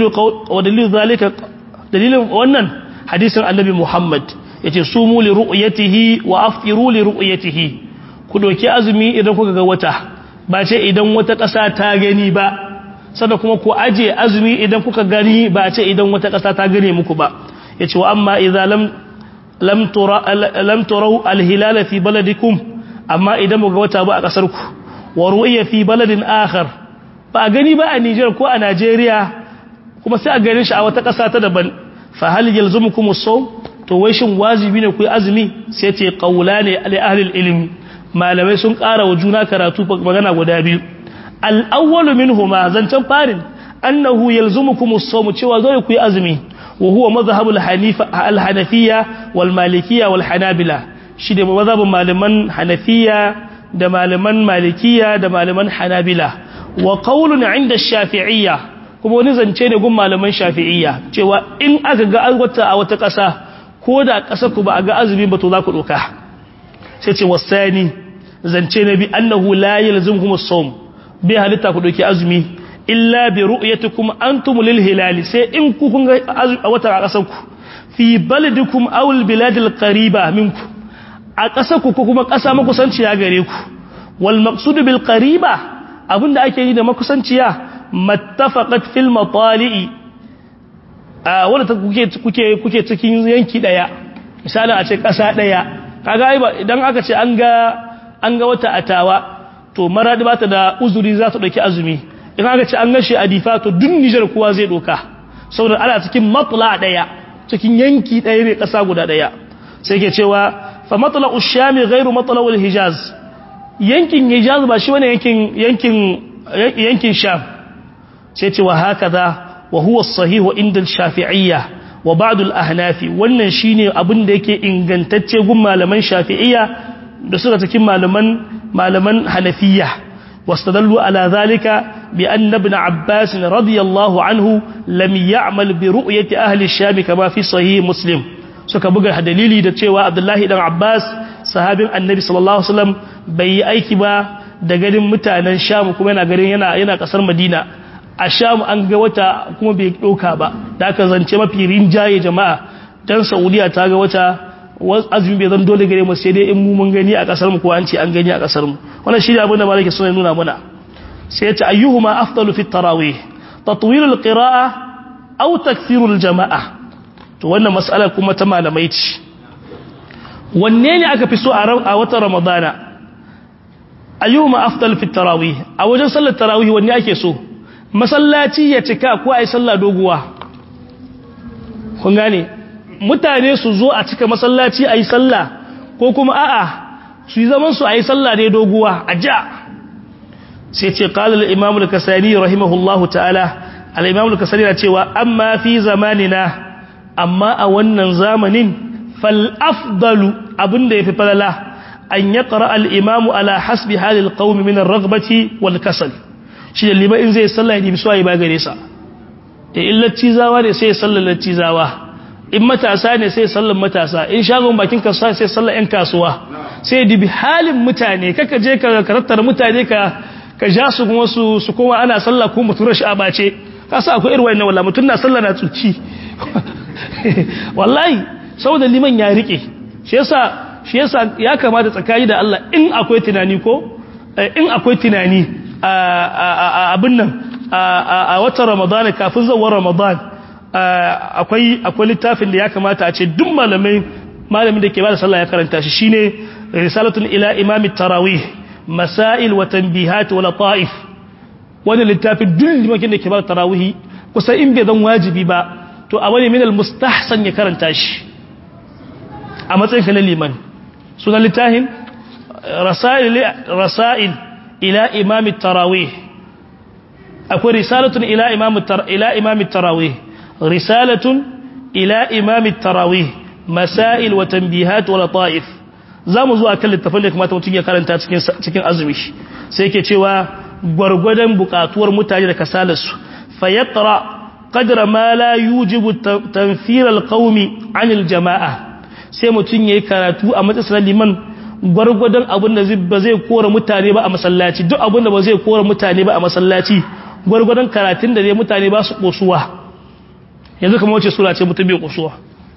dalilu zalika dalilin wannan hadisin annabi Muhammad yace sumu li ru'yatihi wa aftiru li ru'yatihi ku doki azumi idan kuka ga wata ba ce idan wata ƙasa ta gani ba sannan kuma ku aje azumi idan kuka gani ba ce idan wata ƙasa ta gane muku ba yace wa amma idza lam lam tura lam turau alhilal fi baladikum amma idan muga wata ba a kasar ku wa ru'ya fi baladin akhar ba gani ba a Niger ko a Najeriya kuma sai a gane shi a wata ƙasa ta daban fa hal yalzumukum as-sawm to wai shin wajibi ne ku yi azumi sai ce qawlani li ahli al-ilm malamai sun ƙara wa juna karatu magana guda biyu al-awwalu minhuma zancan farin annahu yalzumukum as-sawm cewa dole ku yi azumi wa huwa madhhabu al-hanifa al-hanafiyya wal malikiyya wal hanabila shi da mazhabin malaman hanafiya da malaman malikiya da malaman hanabila wa qawlun 'inda ash-shafi'iyya kuma wani zance ne gun malaman shafi'iyya cewa in aka ga wata a wata ƙasa ko da ƙasar ku ba a ga azumi ba to za ku doka sai ce wasani zance na bi annahu la yalzumkum as-sawm bi halitta ku doki azumi illa bi ru'yatikum antum lil hilal sai in ku kun ga a wata a ƙasar ku fi baladikum aw al bilad al qariba minkum a ƙasar ku ko kuma ƙasa makusanciya gare ku wal maqsud bil qariba abinda ake yi da makusanciya mattafaqat fil matali'i a wanda kuke kuke kuke cikin yanki daya misali a ce ƙasa daya kaga ai ba idan aka ce an ga an ga wata atawa to maradi bata da uzuri za ta dauki azumi in aka ce an gashi a difa to duk Nijar kowa zai doka saboda ana cikin matla daya cikin yanki daya ne ƙasa guda daya sai ke cewa fa matla ushami ghairu matla al hijaz yankin hijaz ba shi wani yankin yankin yankin sham sai ce wa hakaza wa huwa as-sahih inda al-shafi'iyya wa ba'd al-ahnaf wannan shine abin da yake ingantacce gun malaman shafi'iyya da suka cikin malaman malaman hanafiyya واستدلوا على ذلك بأن ابن عباس رضي الله عنه لم يعمل برؤية أهل الشام كما في صحيح مسلم suka buga dalili da cewa Abdullahi dan Abbas sahabin Annabi sallallahu alaihi wasallam bai yi aiki ba da ganin mutanen Sham kuma yana garin yana yana kasar Madina a Sham an ga wata kuma bai doka ba da aka zance mafi rinjaye jama'a dan Saudiya ta ga wata azumi bai zan dole gare mu sai dai in mu mun gani a kasar mu ko an ce an gani a kasar mu wannan shi ne abin da malaka suna nuna mana sai ya ce ayyuhuma afdalu fi tarawih tatwil alqira'a aw takthir aljamaa to wannan mas'ala kuma ta malamai ce wanne ne aka fi so a watan ramadana ayyuhuma afdalu fi tarawih a wajen sallar tarawih wanne ake so masallaci ya cika ko ai sallah doguwa kun gane mutane su zo a cika masallaci a yi sallah ko kuma a'a su yi zaman su a yi sallah ne doguwa a ja sai ce kalar imamu da kasari rahimahullahu ta'ala al'imamu da kasari na cewa amma fi zamanina amma a wannan zamanin fal'afdalu abinda ya fi falala an ya ƙara al'imamu ala hasbi halil ƙaumi minar ragbaci wal kasal shi da liba in zai sallah ya nemi suwa ya bagare sa ya illacci zawa ne sai ya sallar lacci zawa in matasa ne sai sallan matasa in shagon bakin kasuwa sai sallan yan kasuwa sai dibi halin mutane kaka je ka karattar mutane ka ka ja su kuma su su kuma ana sallah ko mutum rashi a bace ka sa akwai irin wannan wallahi mutum na sallah na tsuci wallahi saboda liman ya rike shi yasa shi yasa ya kamata tsakani da Allah in akwai tunani ko in akwai tunani a abin nan a watan Ramadan kafin zawar Ramadan akwai akwai littafin da ya kamata a ce duk malamai malamin da ke bada sallah ya karanta shi shine risalatun ila imami tarawih masail wa tanbihat wa lataif wannan littafin duk limakin da ke bada tarawih kusa in bai zan wajibi ba to a wani minal mustahsan ya karanta shi a matsayin na liman sunan littafin rasail rasail ila imami tarawih akwai risalatun ila imami ila imami tarawih رسالة إلى إمام التراويح مسائل وتنبيهات ولطائف zamu zo akan littafin da kamata mutum ya karanta cikin cikin azumi sai yake cewa gwargwadon bukatuwar mutane da kasalarsu fa yaqra qadra ma la yujibu tanfir alqawmi anil jamaa sai mutum yayi karatu a matsayin liman gwargwadon abin da ba zai kora mutane ba a masallaci duk abin da ba zai kora mutane ba a masallaci gwargwadon karatun da zai mutane ba su kosuwa yanzu kamar wace sura ce mutum bai kusuwa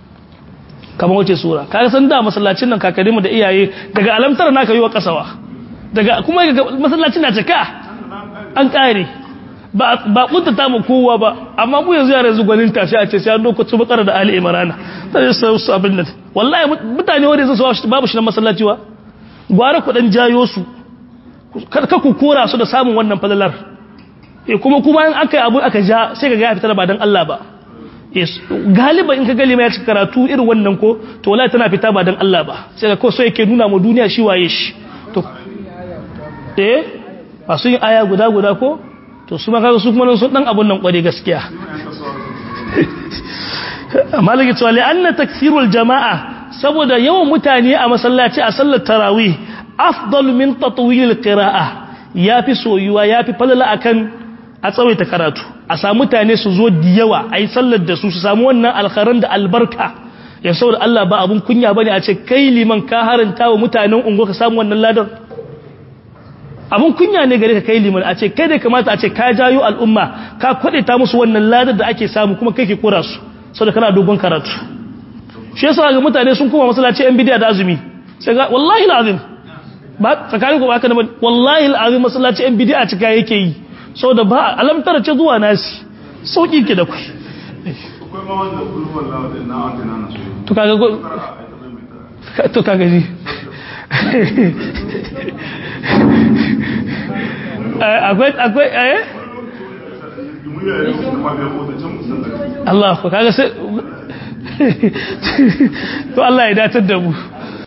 kamar wace sura kaga san da masallacin nan kakarinmu da iyaye daga alamtar naka yi wa kasawa daga kuma masallacin na cika an kare ba ba kuntata mu kowa ba amma mu yanzu yara yanzu gwanin tashi a ce sai an doko su bakara da ali imrana sai su su abin nan wallahi mutane wanda yanzu babu shi na masallaci wa gwara ku dan jayo su kar ka ku kora su da samun wannan falalar eh kuma kuma in aka abu aka ja sai ka ga ya fitar ba dan Allah ba galiba in ka gali mai cika karatu irin wannan ko to wallahi tana fita ba dan Allah ba sai ka ko so yake nuna mu duniya shi waye shi to eh masu yin aya guda guda ko to su ma kaga su kuma sun dan abun nan kware gaskiya malaka cewa li anna takfirul jama'a saboda yawan mutane a masallaci a sallar tarawih afdal min tatwil qira'a yafi soyuwa yafi falala akan a tsawaita karatu a samu mutane su zo da yawa a yi sallar da su su samu wannan alkharan da albarka ya saboda Allah ba abun kunya bane a ce kai liman ka haranta wa mutanen ungo ka samu wannan ladar abun kunya ne gare ka kai liman a ce kai da kamata a ce ka jayo al'umma ka kwade ta musu wannan ladar da ake samu kuma kai ke kora su saboda kana dogon karatu shi yasa ga mutane sun koma masallaci yan bidiya da azumi sai ga wallahi alazim ba tsakanin ku ba haka wallahi alazim masallaci yan bidiya cika yake yi sau da ba alamtar ce zuwa nasi sauƙi ke da ku to kaga ji akwai akwai eh Allah ku kaga sai to Allah ya datar da mu